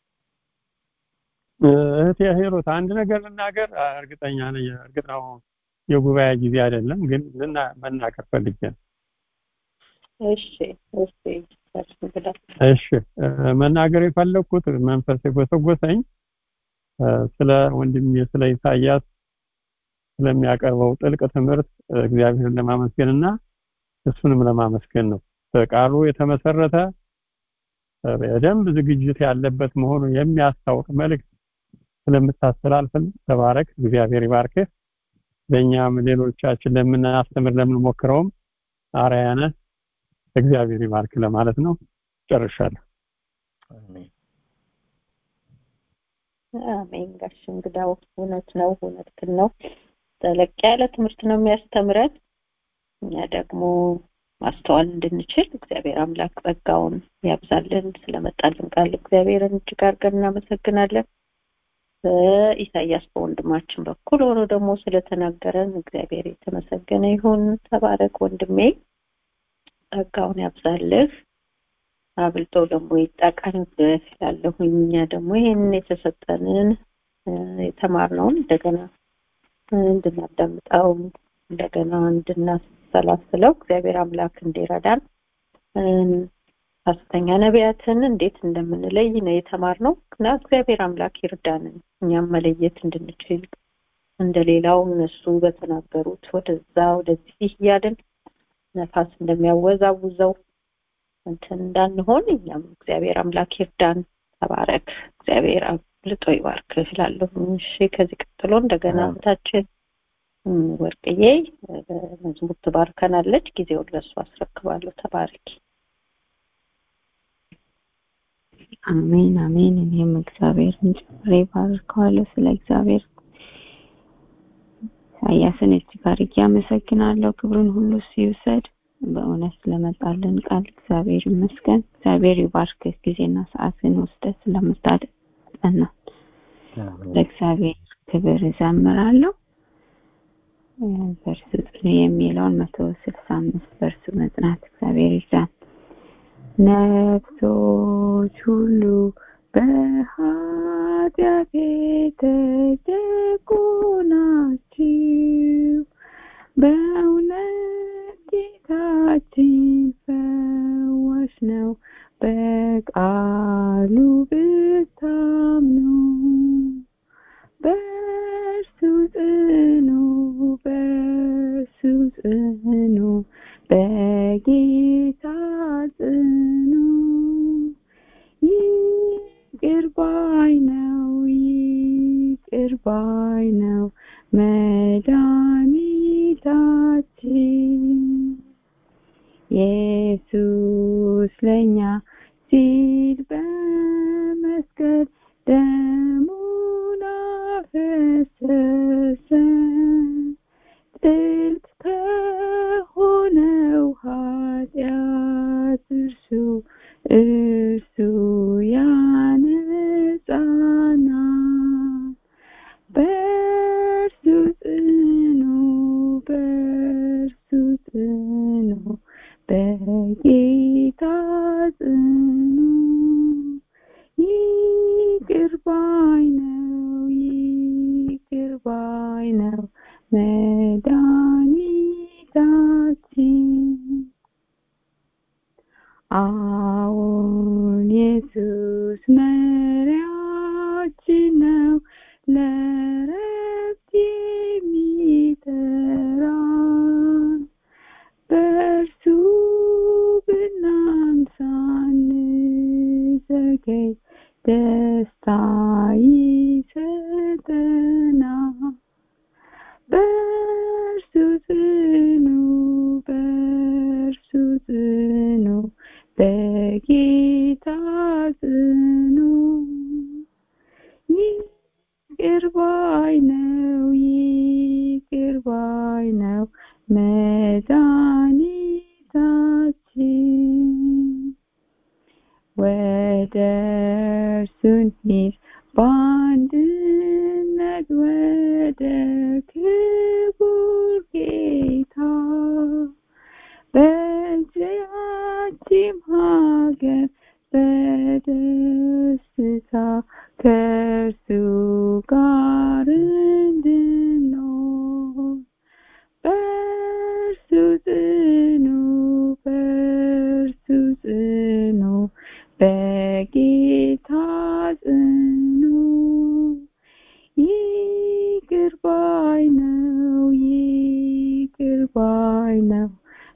እህቴ ሂሩት አንድ ነገር ልናገር። እርግጠኛ ነኝ እርግጥ ነው የጉባኤ ጊዜ አይደለም፣ ግን ልና መናገር ፈልጌ ነው። እሺ እሺ እሺ መናገር የፈለግኩት መንፈስ የጎሰጎሰኝ ስለ ወንድሜ ስለ ኢሳያስ ስለሚያቀርበው ጥልቅ ትምህርት እግዚአብሔርን ለማመስገን እና እሱንም ለማመስገን ነው። በቃሉ የተመሰረተ በደንብ ዝግጅት ያለበት መሆኑን የሚያስታውቅ መልእክት ስለምታስተላልፍን ተባረክ፣ እግዚአብሔር ይባርክህ። ለእኛም ሌሎቻችን ለምናስተምር ለምንሞክረውም አርአያ ነህ። እግዚአብሔር ይባርክ ለማለት ነው። ጨርሻለሁ። አሜን። አሜን። ጋሽ እንግዳው እውነት ነው፣ እውነት ግን ነው። ጠለቅ ያለ ትምህርት ነው የሚያስተምረን። እኛ ደግሞ ማስተዋል እንድንችል እግዚአብሔር አምላክ ጸጋውን ያብዛልን። ስለመጣልን ቃል እግዚአብሔርን እጅግ አድርገን እናመሰግናለን። በኢሳያስ በወንድማችን በኩል ሆኖ ደግሞ ስለተናገረን እግዚአብሔር የተመሰገነ ይሁን። ተባረክ ወንድሜ፣ ጸጋውን ያብዛልህ፣ አብልጦ ደግሞ ይጠቀምብህ እላለሁኝ። እኛ ደግሞ ይህንን የተሰጠንን የተማርነውን እንደገና እንድናዳምጠው እንደገና እንድናሰላስለው እግዚአብሔር አምላክ እንዲረዳን ሐሰተኛ ነቢያትን እንዴት እንደምንለይ ነው የተማርነው እና እግዚአብሔር አምላክ ይርዳን እኛም መለየት እንድንችል እንደሌላው እነሱ በተናገሩት ወደዛ ወደዚህ እያልን ነፋስ እንደሚያወዛውዘው እንትን እንዳንሆን እኛም እግዚአብሔር አምላክ ይርዳን። ተባረክ። እግዚአብሔር አብልጦ ይባርክ እላለሁ። እሺ፣ ከዚህ ቀጥሎ እንደገና እህታችን ወርቅዬ መዝሙር ትባርከናለች። ጊዜውን ለእሱ አስረክባለሁ። ተባረኪ። አሜን አሜን። እኔም እግዚአብሔርን ጨምሬ ባርከዋለሁ። ስለ እግዚአብሔር ኢሳያስን እጅግ አድርጌ አመሰግናለሁ። ክብሩን ሁሉ እሱ ይውሰድ። በእውነት ስለመጣልን ቃል እግዚአብሔር ይመስገን። እግዚአብሔር ይባርክህ። ጊዜና ሰዓትን ወስደህ ስለምታጠና ለእግዚአብሔር ክብር እዘምራለሁ። በእርሱ ጽኑ የሚለውን መቶ ስልሳ አምስት በእርሱ መጽናት እግዚአብሔር ይርዳን። ነፍሶች ሁሉ በኃጢአት የተጠቁ ናችሁ። በእውነት ጌታችን ፈዋሽ ነው። በቃሉ ብታምኑ ባይ ነው ይቅር ባይ ነው መድኃኒታችን ኢየሱስ ለኛ ሲል በመስቀል ደሙን አፈሰሰ ጥልቅ ከሆነው ኃጢአት እርሱ እርሱ ያነጻናል በእርሱ ጽኑ በእርሱ ጽኑ በጌታ ጽኑ ይቅር ባይ ነው ይቅር ባይ ነው መድኃኒታችን አዎን ኢየሱስ መሪያችን ነው ለረፍት የሚጠራን በእርሱ ብናምሳ አንዘገይ ደስታ ይሰጠናል በእርሱ ጽኑ በእርሱ ጽኑ በጌታ ጽኑ ይቅር ባይ ነው ይቅር ባይ ነው መድኃኒታችን ወደ እርሱ እንሂድ በአንድነት ወደ ክቡር ጌታ በዚያችም ሀገር በደስታ ከእርሱ ጋር እንድንኖር በእርሱ ጽኑ በእርሱ ጽኑ በጌታ ጽኑ ይቅር ባይ ነው ይቅር ባይ ነው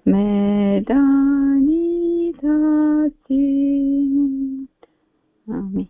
መድኃኒታችን አሜን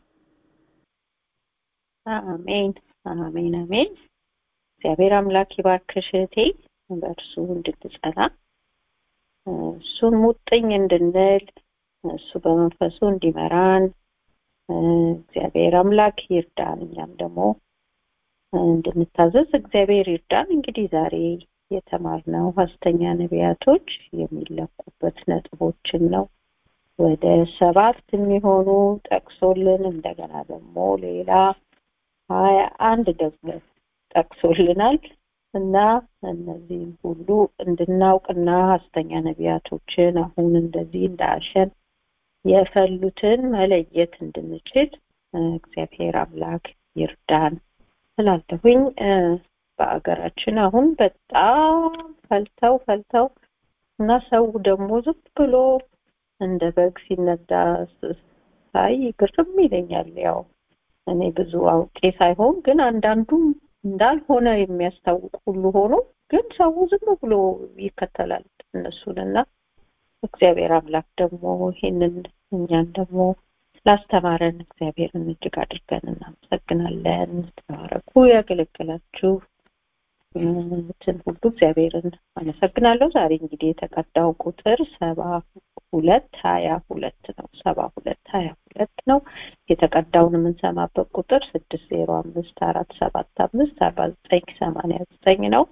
አሜን አሜን አሜን እግዚአብሔር አምላክ ይባርክሽ እህቴ በእርሱ እንድትጸና እሱን ሙጥኝ እንድንል እሱ በመንፈሱ እንዲመራን እግዚአብሔር አምላክ ይርዳን እኛም ደግሞ እንድንታዘዝ እግዚአብሔር ይርዳን እንግዲህ ዛሬ የተማርነው ሐሰተኛ ነቢያቶች የሚለኩበት ነጥቦችን ነው ወደ ሰባት የሚሆኑ ጠቅሶልን እንደገና ደግሞ ሌላ ሀያ አንድ ደግሞ ጠቅሶልናል እና እነዚህም ሁሉ እንድናውቅና ሐሰተኛ ነቢያቶችን አሁን እንደዚህ እንዳሸን የፈሉትን መለየት እንድንችል እግዚአብሔር አምላክ ይርዳን ስላለሁኝ በአገራችን አሁን በጣም ፈልተው ፈልተው እና ሰው ደግሞ ዝም ብሎ እንደ በግ ሲነዳ ሳይ ግርም ይለኛል ያው እኔ ብዙ አውቄ ሳይሆን ግን አንዳንዱም እንዳልሆነ የሚያስታውቅ ሁሉ ሆኖ ግን ሰው ዝም ብሎ ይከተላል እነሱንና እግዚአብሔር አምላክ ደግሞ ይህንን እኛን ደግሞ ላስተማረን እግዚአብሔርን እጅግ አድርገን እናመሰግናለን ተባረኩ ያገለገላችሁ ትን ሁሉ እግዚአብሔርን አመሰግናለሁ ዛሬ እንግዲህ የተቀዳው ቁጥር ሰባ ሁለት ሀያ ሁለት ነው ሰባ ሁለት ሀያ ሁለት ነው የተቀዳውን የምንሰማበት ቁጥር ስድስት ዜሮ አምስት አራት ሰባት አምስት አርባ ዘጠኝ ሰማንያ ዘጠኝ ነው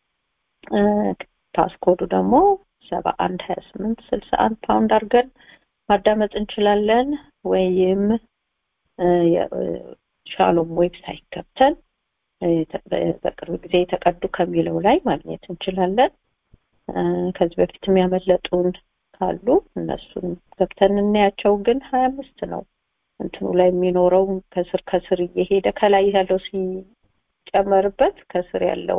ፓስኮዱ ደግሞ ሰባ አንድ ሀያ ስምንት ስልሳ አንድ ፓውንድ አድርገን ማዳመጥ እንችላለን ወይም ሻሎም ዌብሳይት ገብተን በቅርብ ጊዜ የተቀዱ ከሚለው ላይ ማግኘት እንችላለን ከዚህ በፊት የሚያመለጡን ካሉ እነሱን ገብተን እናያቸው ግን ሀያ አምስት ነው እንትኑ ላይ የሚኖረው ከስር ከስር እየሄደ ከላይ ያለው ሲጨመርበት ከስር ያለው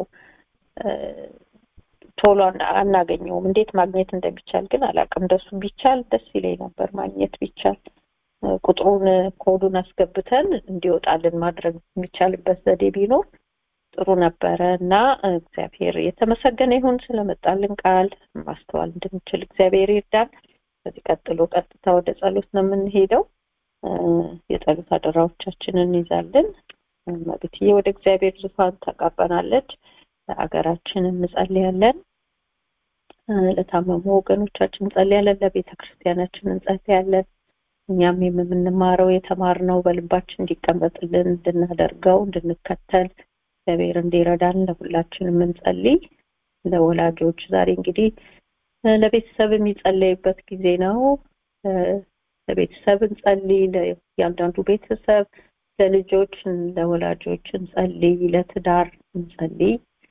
ቶሎ አናገኘውም እንዴት ማግኘት እንደሚቻል ግን አላውቅም እንደሱ ቢቻል ደስ ይለኝ ነበር ማግኘት ቢቻል ቁጥሩን ኮዱን አስገብተን እንዲወጣልን ማድረግ የሚቻልበት ዘዴ ቢኖር ጥሩ ነበረ እና እግዚአብሔር የተመሰገነ ይሁን ስለመጣልን ቃል ማስተዋል እንድንችል እግዚአብሔር ይርዳን ከዚህ ቀጥሎ ቀጥታ ወደ ጸሎት ነው የምንሄደው የጸሎት አደራዎቻችንን እንይዛለን። መቤትዬ ወደ እግዚአብሔር ዙፋን ታቃበናለች። ለሀገራችን እንጸልያለን። ለታመሙ ወገኖቻችን እንጸልያለን። ለቤተ ክርስቲያናችን እንጸልያለን። እኛም የምንማረው የተማርነው በልባችን እንዲቀመጥልን እንድናደርገው እንድንከተል እግዚአብሔር እንዲረዳን ለሁላችንም እንጸልይ። ለወላጆች ዛሬ እንግዲህ ለቤተሰብ የሚጸለይበት ጊዜ ነው። ለቤተሰብ እንጸልይ። ለእያንዳንዱ ቤተሰብ፣ ለልጆች፣ ለወላጆች እንጸልይ። ለትዳር እንጸልይ።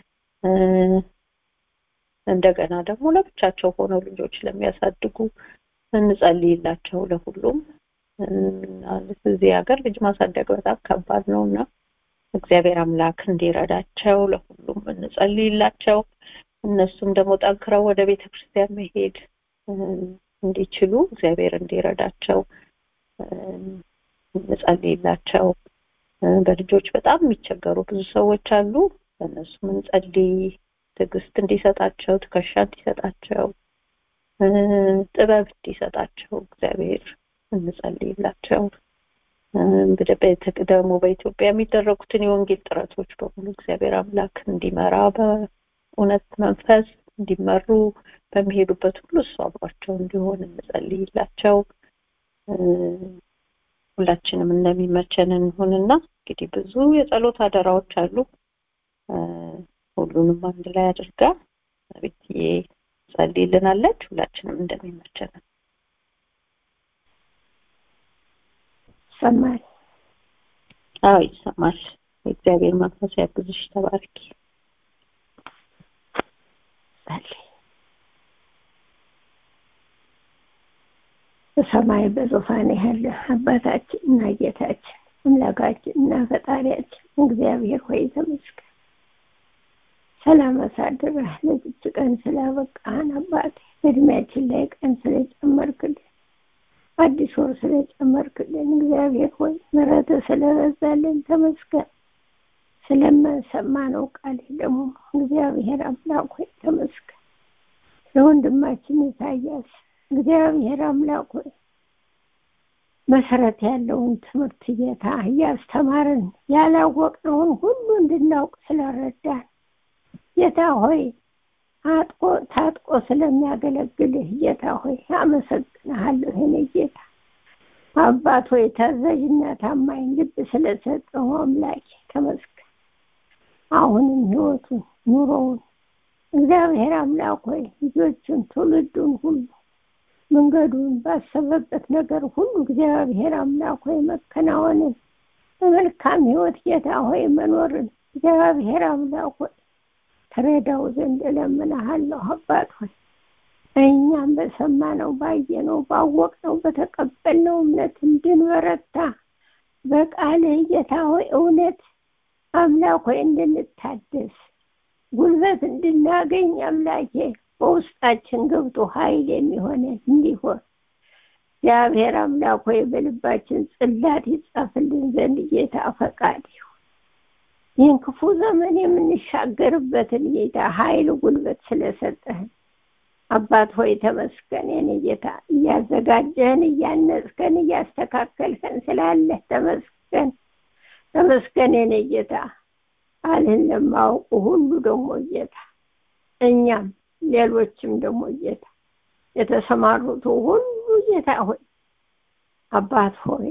እንደገና ደግሞ ለብቻቸው ሆነው ልጆች ለሚያሳድጉ እንጸልይላቸው። ለሁሉም እዚህ ሀገር ልጅ ማሳደግ በጣም ከባድ ነው እና እግዚአብሔር አምላክ እንዲረዳቸው ለሁሉም እንጸልይላቸው። እነሱም ደግሞ ጠንክረው ወደ ቤተ ክርስቲያን መሄድ እንዲችሉ እግዚአብሔር እንዲረዳቸው እንጸልይላቸው። በልጆች በጣም የሚቸገሩ ብዙ ሰዎች አሉ። በእነሱም እንጸልይ። ትዕግስት እንዲሰጣቸው፣ ትከሻ እንዲሰጣቸው፣ ጥበብ እንዲሰጣቸው እግዚአብሔር እንጸልይላቸው። ደግሞ በኢትዮጵያ የሚደረጉትን የወንጌል ጥረቶች በሙሉ እግዚአብሔር አምላክ እንዲመራ በእውነት መንፈስ እንዲመሩ በሚሄዱበት ሁሉ እሱ አብሯቸው እንዲሆን እንጸልይላቸው። ሁላችንም እንደሚመቸን እንሆንና እንግዲህ ብዙ የጸሎት አደራዎች አሉ። ሁሉንም አንድ ላይ አድርጋ ቤትዬ ጸልይልናለች። ሁላችንም እንደሚመቸን ይሰማል። አዎ ይሰማል። የእግዚአብሔር መንፈስ ያግዝሽ። ተባረኪ። ጸልይ። በሰማይ በዙፋን ያለ አባታችን እና ጌታችን አምላካችን እና ፈጣሪያችን እግዚአብሔር ሆይ ተመስገን። ሰላም አሳድረህ ለዚች ቀን ስላበቃህን አባቴ በእድሜያችን ላይ ቀን ስለጨመርክልን አዲስ ወር ስለጨመርክልን እግዚአብሔር ሆይ ምሕረትህ ስለበዛልን ተመስገን። ስለማንሰማነው ቃል ደግሞ እግዚአብሔር አምላክ ሆይ ተመስገን። ለወንድማችን ኢሳያስ እግዚአብሔር አምላክ ሆይ መሰረት ያለውን ትምህርት ጌታ እያስተማርን ያላወቅነውን ሁሉ እንድናውቅ ስለረዳን ጌታ ሆይ አጥቆ ታጥቆ ስለሚያገለግልህ ጌታ ሆይ አመሰግንሃለሁ። የኔ ጌታ አባት ሆይ ታዛዥና ታማኝ ልብ ስለሰጠው አምላኬ ተመስገን። አሁንም ህይወቱን ኑሮውን እግዚአብሔር አምላክ ሆይ ልጆቹን ትውልዱን ሁሉ መንገዱን ባሰበበት ነገር ሁሉ እግዚአብሔር አምላክ ሆይ መከናወንን በመልካም ህይወት ጌታ ሆይ መኖርን እግዚአብሔር አምላክ ሆይ ተረዳው ዘንድ እለምንሃለሁ አባት ሆይ እኛም በሰማነው ባየነው ባወቅነው በተቀበልነው እምነት እንድንበረታ በቃልህ ጌታ ሆይ እውነት አምላክ ሆይ እንድንታደስ ጉልበት እንድናገኝ አምላኬ በውስጣችን ገብቶ ኃይል የሚሆነን እንዲሆን እግዚአብሔር አምላክ ሆይ በልባችን ጽላት ይጻፍልን ዘንድ ጌታ ፈቃድ ይሁን። ይህን ክፉ ዘመን የምንሻገርበትን ጌታ ኃይል ጉልበት ስለሰጠህን አባት ሆይ ተመስገን። የኔ ጌታ እያዘጋጀህን፣ እያነጽከን፣ እያስተካከልከን ስላለህ ተመስገን። ተመስገን የኔ ጌታ ቃልህን ለማወቁ ሁሉ ደግሞ ጌታ እኛም ሌሎችም ደግሞ ጌታ የተሰማሩት ሁሉ ጌታ ሆይ አባት ሆይ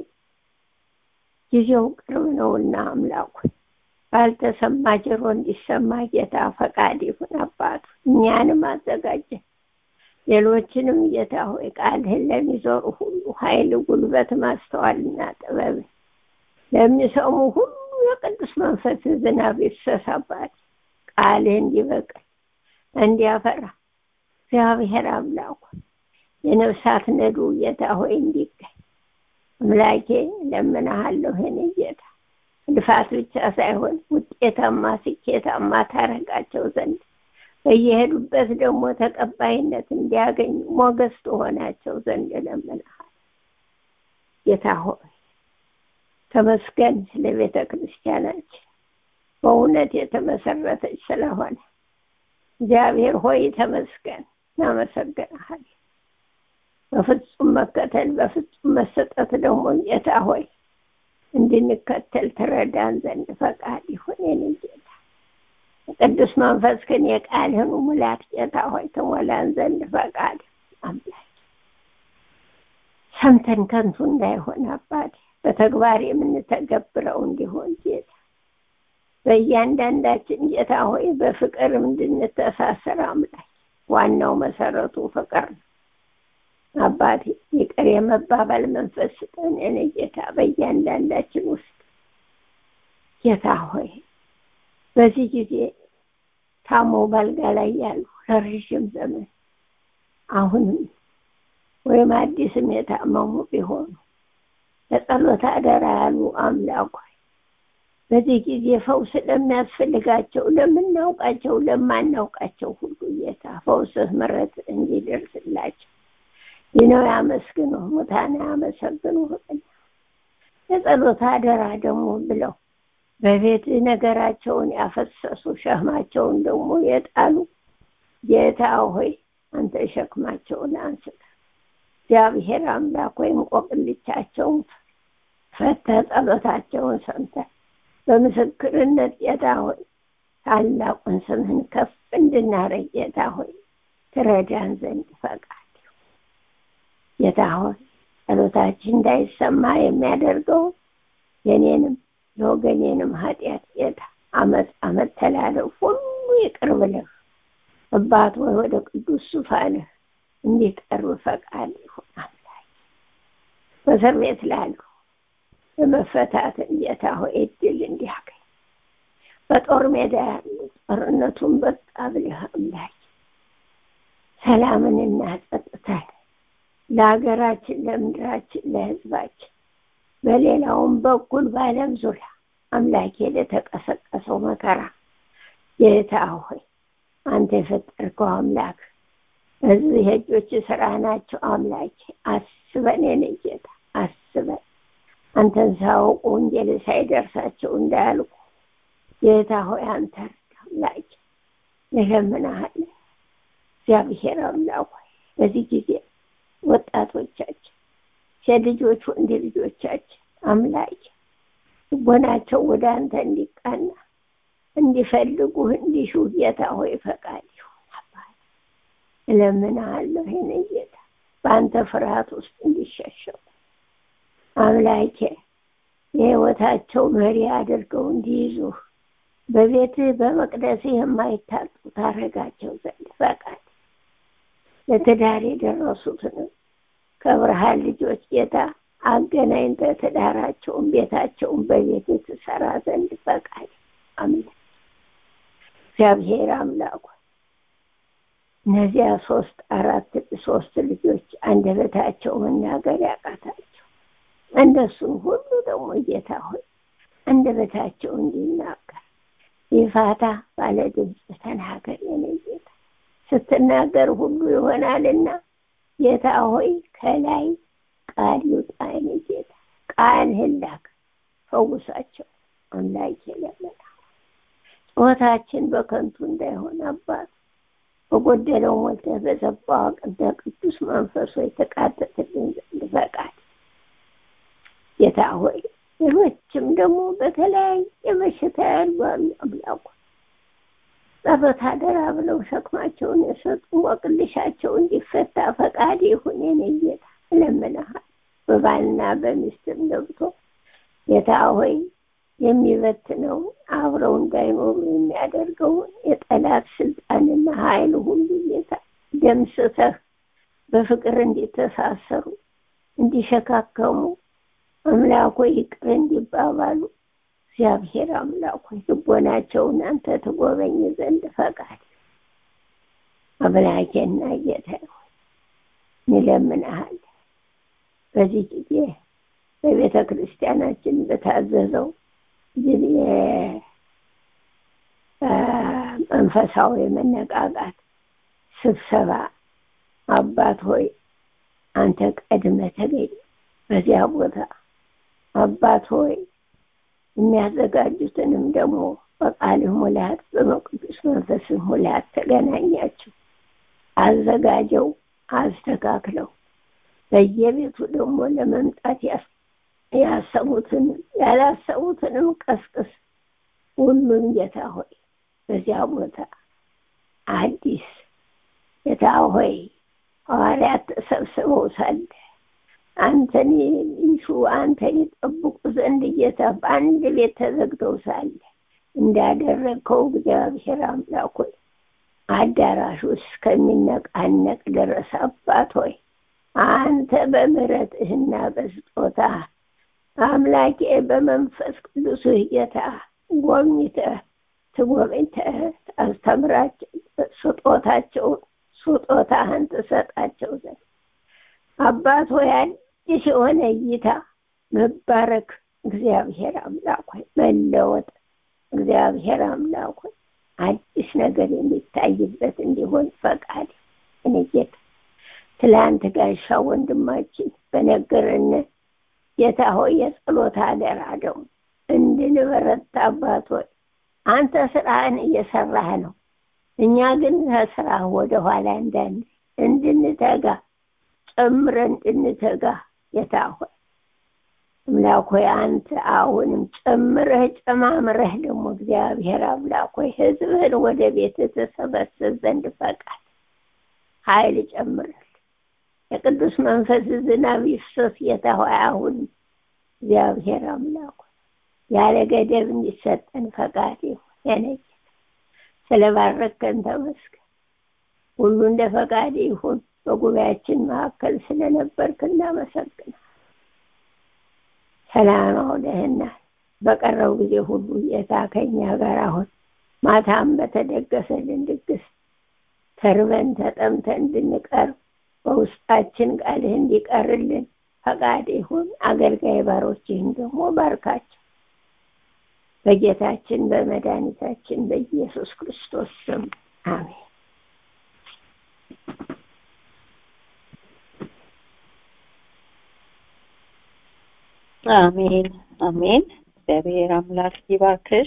ጊዜው ቅርብ ነውና አምላክ ሆይ ባልተሰማ ጆሮ እንዲሰማ ጌታ ፈቃድ ይሁን። አባቱ እኛንም አዘጋጀ ሌሎችንም ጌታ ሆይ ቃልህን ለሚዞሩ ሁሉ ኃይል፣ ጉልበት፣ ማስተዋልና ጥበብ ለሚሰሙ ሁሉ የቅዱስ መንፈስ ዝናብ ይፍሰሳባት ቃልህ እንዲበቅል እንዲያፈራ እግዚአብሔር አምላኩ የነፍሳት ነዱ ጌታ ሆይ እንዲገኝ አምላኬ ለምንሃለሁ። የኔ ጌታ ልፋት ብቻ ሳይሆን ውጤታማ ስኬታማ ታረጋቸው ዘንድ በየሄዱበት ደግሞ ተቀባይነት እንዲያገኙ ሞገስ ትሆናቸው ዘንድ ለምንሃል። ጌታ ሆይ ተመስገን ስለ ቤተ ክርስቲያናችን በእውነት የተመሰረተች ስለሆነ እግዚአብሔር ሆይ ተመስገን፣ እናመሰግንሃል። በፍጹም መከተል በፍጹም መሰጠት ደግሞ ጌታ ሆይ እንድንከተል ትረዳን ዘንድ ፈቃድ ይሁን የኔ ጌታ ቅዱስ መንፈስ ግን የቃልህን ሙላት ጌታ ሆይ ትሞላን ዘንድ ፈቃድ አምላክ ሰምተን ከንቱ እንዳይሆን አባቴ በተግባር የምንተገብረው እንዲሆን ጌታ በእያንዳንዳችን ጌታ ሆይ በፍቅር እንድንተሳሰር አምላክ ዋናው መሰረቱ ፍቅር ነው አባቴ ይቅር የመባባል መንፈስ ስጠን የኔ ጌታ በእያንዳንዳችን ውስጥ ጌታ ሆይ በዚህ ጊዜ ታሞ ባልጋ ላይ ያሉ ለረዥም ዘመን አሁንም ወይም አዲስም የታመሙ ቢሆኑ ለጸሎት አደራ ያሉ አምላክ ሆይ በዚህ ጊዜ ፈውስ ለሚያስፈልጋቸው ለምናውቃቸው ለማናውቃቸው ሁሉ ጌታ ፈውስህ ምረት እንዲደርስላቸው ይነው ያመስግኑ ሙታን ያመሰግኑ የጸሎት አደራ ደግሞ ብለው በቤት ነገራቸውን ያፈሰሱ ሸክማቸውን ደግሞ የጣሉ ጌታ ሆይ አንተ ሸክማቸውን አንስተ እግዚአብሔር አምላክ ወይም ቆቅልቻቸውን ፈተ ጸሎታቸውን ሰምተ በምስክርነት ጌታ ሆይ ታላቁን ስምህን ከፍ እንድናረግ ጌታ ሆይ ትረዳን ዘንድ ፈቃድ ጌታ ሆይ ጸሎታችን እንዳይሰማ የሚያደርገው የኔንም የወገኔንም ኃጢአት ጌታ አመት አመት ተላለፍ ሁሉ ይቅር ብለህ አባት ወይ ወደ ቅዱስ ዙፋንህ እንዲቀርብ ፈቃድ ይሁን አምላክ በእስር ቤት ላሉ በመፈታትን ጌታ ሆይ እድል እንዲያገኝ በጦር ሜዳ ያሉ ጦርነቱን በቃ ብለህ አምላክ ሰላምንና ጸጥታን ለሀገራችን ለምድራችን ለህዝባችን በሌላውም በኩል በአለም ዙሪያ አምላኬ ለተቀሰቀሰው መከራ ጌታ ሆይ አንተ የፈጠርከው አምላክ ህዝብ የእጆች ስራ ናቸው አምላኬ አስበን የኔ ጌታ አስበን አንተን ሳያውቁ ወንጌል ሳይደርሳቸው እንዳያልቁ ጌታ ሆይ አንተ አምላኬ እለምንሃለሁ እግዚአብሔር አምላክ ሆይ በዚህ ጊዜ ወጣቶቻችን ሴት ልጆች ወንድ ልጆቻችን አምላክ ልቦናቸው ወደ አንተ እንዲቃና እንዲፈልጉህ እንዲሹ ጌታ ሆይ ፈቃድ ይሁን አባት እለምንሃለሁ ይህን ጌታ በአንተ ፍርሃት ውስጥ እንዲሸሸው አምላኬ የህይወታቸው መሪ አድርገው እንዲይዙህ በቤትህ በመቅደስህ የማይታጡ ታረጋቸው ዘንድ ፈቃድ ለትዳር የደረሱትንም ከብርሃን ልጆች ጌታ አገናኝተ ትዳራቸውን ቤታቸውን በቤት ትሰራ ዘንድ ፈቃድ አምላክ እግዚአብሔር አምላኩ እነዚያ ሶስት አራት ሶስት ልጆች አንደበታቸው መናገር ያቃታቸው እነሱን ሁሉ ደግሞ ጌታ ሆይ አንደበታቸው እንዲናገር ይፋታ ባለ ድምፅ ተናገር የኔ ጌታ ስትናገር ሁሉ ይሆናልና ጌታ ሆይ ከላይ ቃል ይውጣ የኔ ጌታ ቃልህን ላክ ፈውሳቸው አምላክ የለመና ጩኸታችን በከንቱ እንዳይሆን አባት በጎደለው ሞልተህ በዘባው አቅንተ ቅዱስ መንፈሶ የተቃተትልን ዘንድ ፈቃድ ጌታ ሆይ ሌሎችም ደግሞ በተለያየ በሽታ ያሉ አሉ አምላኩ ጸሎት አደራ ብለው ሸክማቸውን የሰጡ ወቅልሻቸው እንዲፈታ ፈቃድ ይሁን የኔ ጌታ እለምንሃል በባልና በሚስትም ገብቶ ጌታ ሆይ የሚበትነው አብረው እንዳይኖሩ የሚያደርገውን የጠላት ስልጣንና ኃይል ሁሉ ጌታ ደምስሰህ በፍቅር እንዲተሳሰሩ እንዲሸካከሙ አምላኮ ይቅር እንዲባባሉ እግዚአብሔር አምላክ ሆይ ልቦናቸውን አንተ ትጎበኝ ዘንድ ፈቃድ አምላኬና ጌታ ሆይ እንለምንሃል በዚህ ጊዜ በቤተ ክርስቲያናችን በታዘዘው መንፈሳዊ መነቃቃት ስብሰባ አባት ሆይ አንተ ቀድመ ተገኝ በዚያ ቦታ አባት ሆይ የሚያዘጋጁትንም ደግሞ በቃልህ ሙላት በመቅዱስ መንፈስህ ሙላት ተገናኛቸው አዘጋጀው አስተካክለው በየቤቱ ደግሞ ለመምጣት ያሰቡትን ያላሰቡትንም ቀስቅስ። ሁሉም ጌታ ሆይ በዚያ ቦታ አዲስ ጌታ ሆይ ሐዋርያት ተሰብስበው ሳለ አንተን ይሹ አንተን ይጠብቁ ዘንድ ጌታ በአንድ ቤት ተዘግተው ሳለ እንዳደረግከው እግዚአብሔር አምላክ ሆይ አዳራሽ ውስጥ ከሚነቃነቅ ድረስ አባት ሆይ አንተ በምሕረትህና በስጦታ አምላኬ በመንፈስ ቅዱስህ ጌታ ጎብኝተህ ትጎብኝተህ ታስተምራቸው ስጦታቸውን ስጦታህን ትሰጣቸው ዘንድ አባት ሆይ አዲስ የሆነ እይታ መባረክ እግዚአብሔር አምላክ ሆይ መለወጥ እግዚአብሔር አምላክ ሆይ አዲስ ነገር የሚታይበት እንዲሆን ፈቃድ እኔ ጌታ ትላንት ጋሻ ወንድማችን በነገረን ጌታ ሆይ የጸሎት አደራ ደግሞ እንድንበረታ አባት ሆይ አንተ ስራህን እየሰራህ ነው። እኛ ግን ከስራህ ወደ ኋላ እንዳን እንድንተጋ ጨምረን እንድንተጋ ጌታ ሆይ አምላክ ሆይ አንተ አሁንም ጨምረህ ጨማምረህ ደግሞ እግዚአብሔር አምላክ ሆይ ህዝብህን ወደ ቤት ተሰበስብ ዘንድ ፈቃድ ኃይል ጨምርል። የቅዱስ መንፈስ ዝናብ ይፍሰስ ጌታ ሆይ አሁን እግዚአብሔር አምላክ ሆይ ያለ ገደብ እንዲሰጠን ፈቃድ ይሁን። የኔ ጌታ ስለባረከን ተመስገን። ሁሉ እንደ ፈቃድ ይሁን። በጉባኤያችን መካከል ስለነበርክ እናመሰግናል። ሰላም አውለህናል። በቀረው ጊዜ ሁሉ ጌታ ከኛ ጋር አሁን ማታም በተደገሰልን ድግስ ተርበን ተጠምተን እንድንቀርብ በውስጣችን ቃልህ እንዲቀርልን ፈቃድ ይሁን። አገልጋይ ባሮችህን ደግሞ ባርካቸው። በጌታችን በመድኃኒታችን በኢየሱስ ክርስቶስ ስም አሜን። አሜን አሜን። እግዚአብሔር አምላክ ይባርክሽ።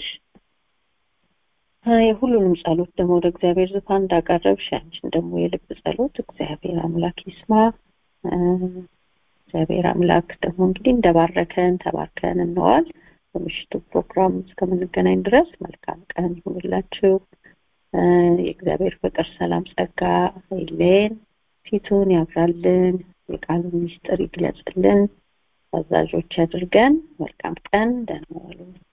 የሁሉንም ጸሎት ደግሞ ወደ እግዚአብሔር ዙፋን እንዳቀረብሽ ያንቺን ደግሞ የልብ ጸሎት እግዚአብሔር አምላክ ይስማ። እግዚአብሔር አምላክ ደግሞ እንግዲህ እንደባረከን ተባርከን እንዋል። በምሽቱ ፕሮግራም እስከምንገናኝ ድረስ መልካም ቀን ይሁንላችሁ። የእግዚአብሔር ፍቅር፣ ሰላም፣ ጸጋ አይለየን። ፊቱን ያብራልን፣ የቃሉን ምስጢር ይግለጽልን። ታዛዦች ያድርገን። መልካም ቀን፣ ደህና ዋሉ።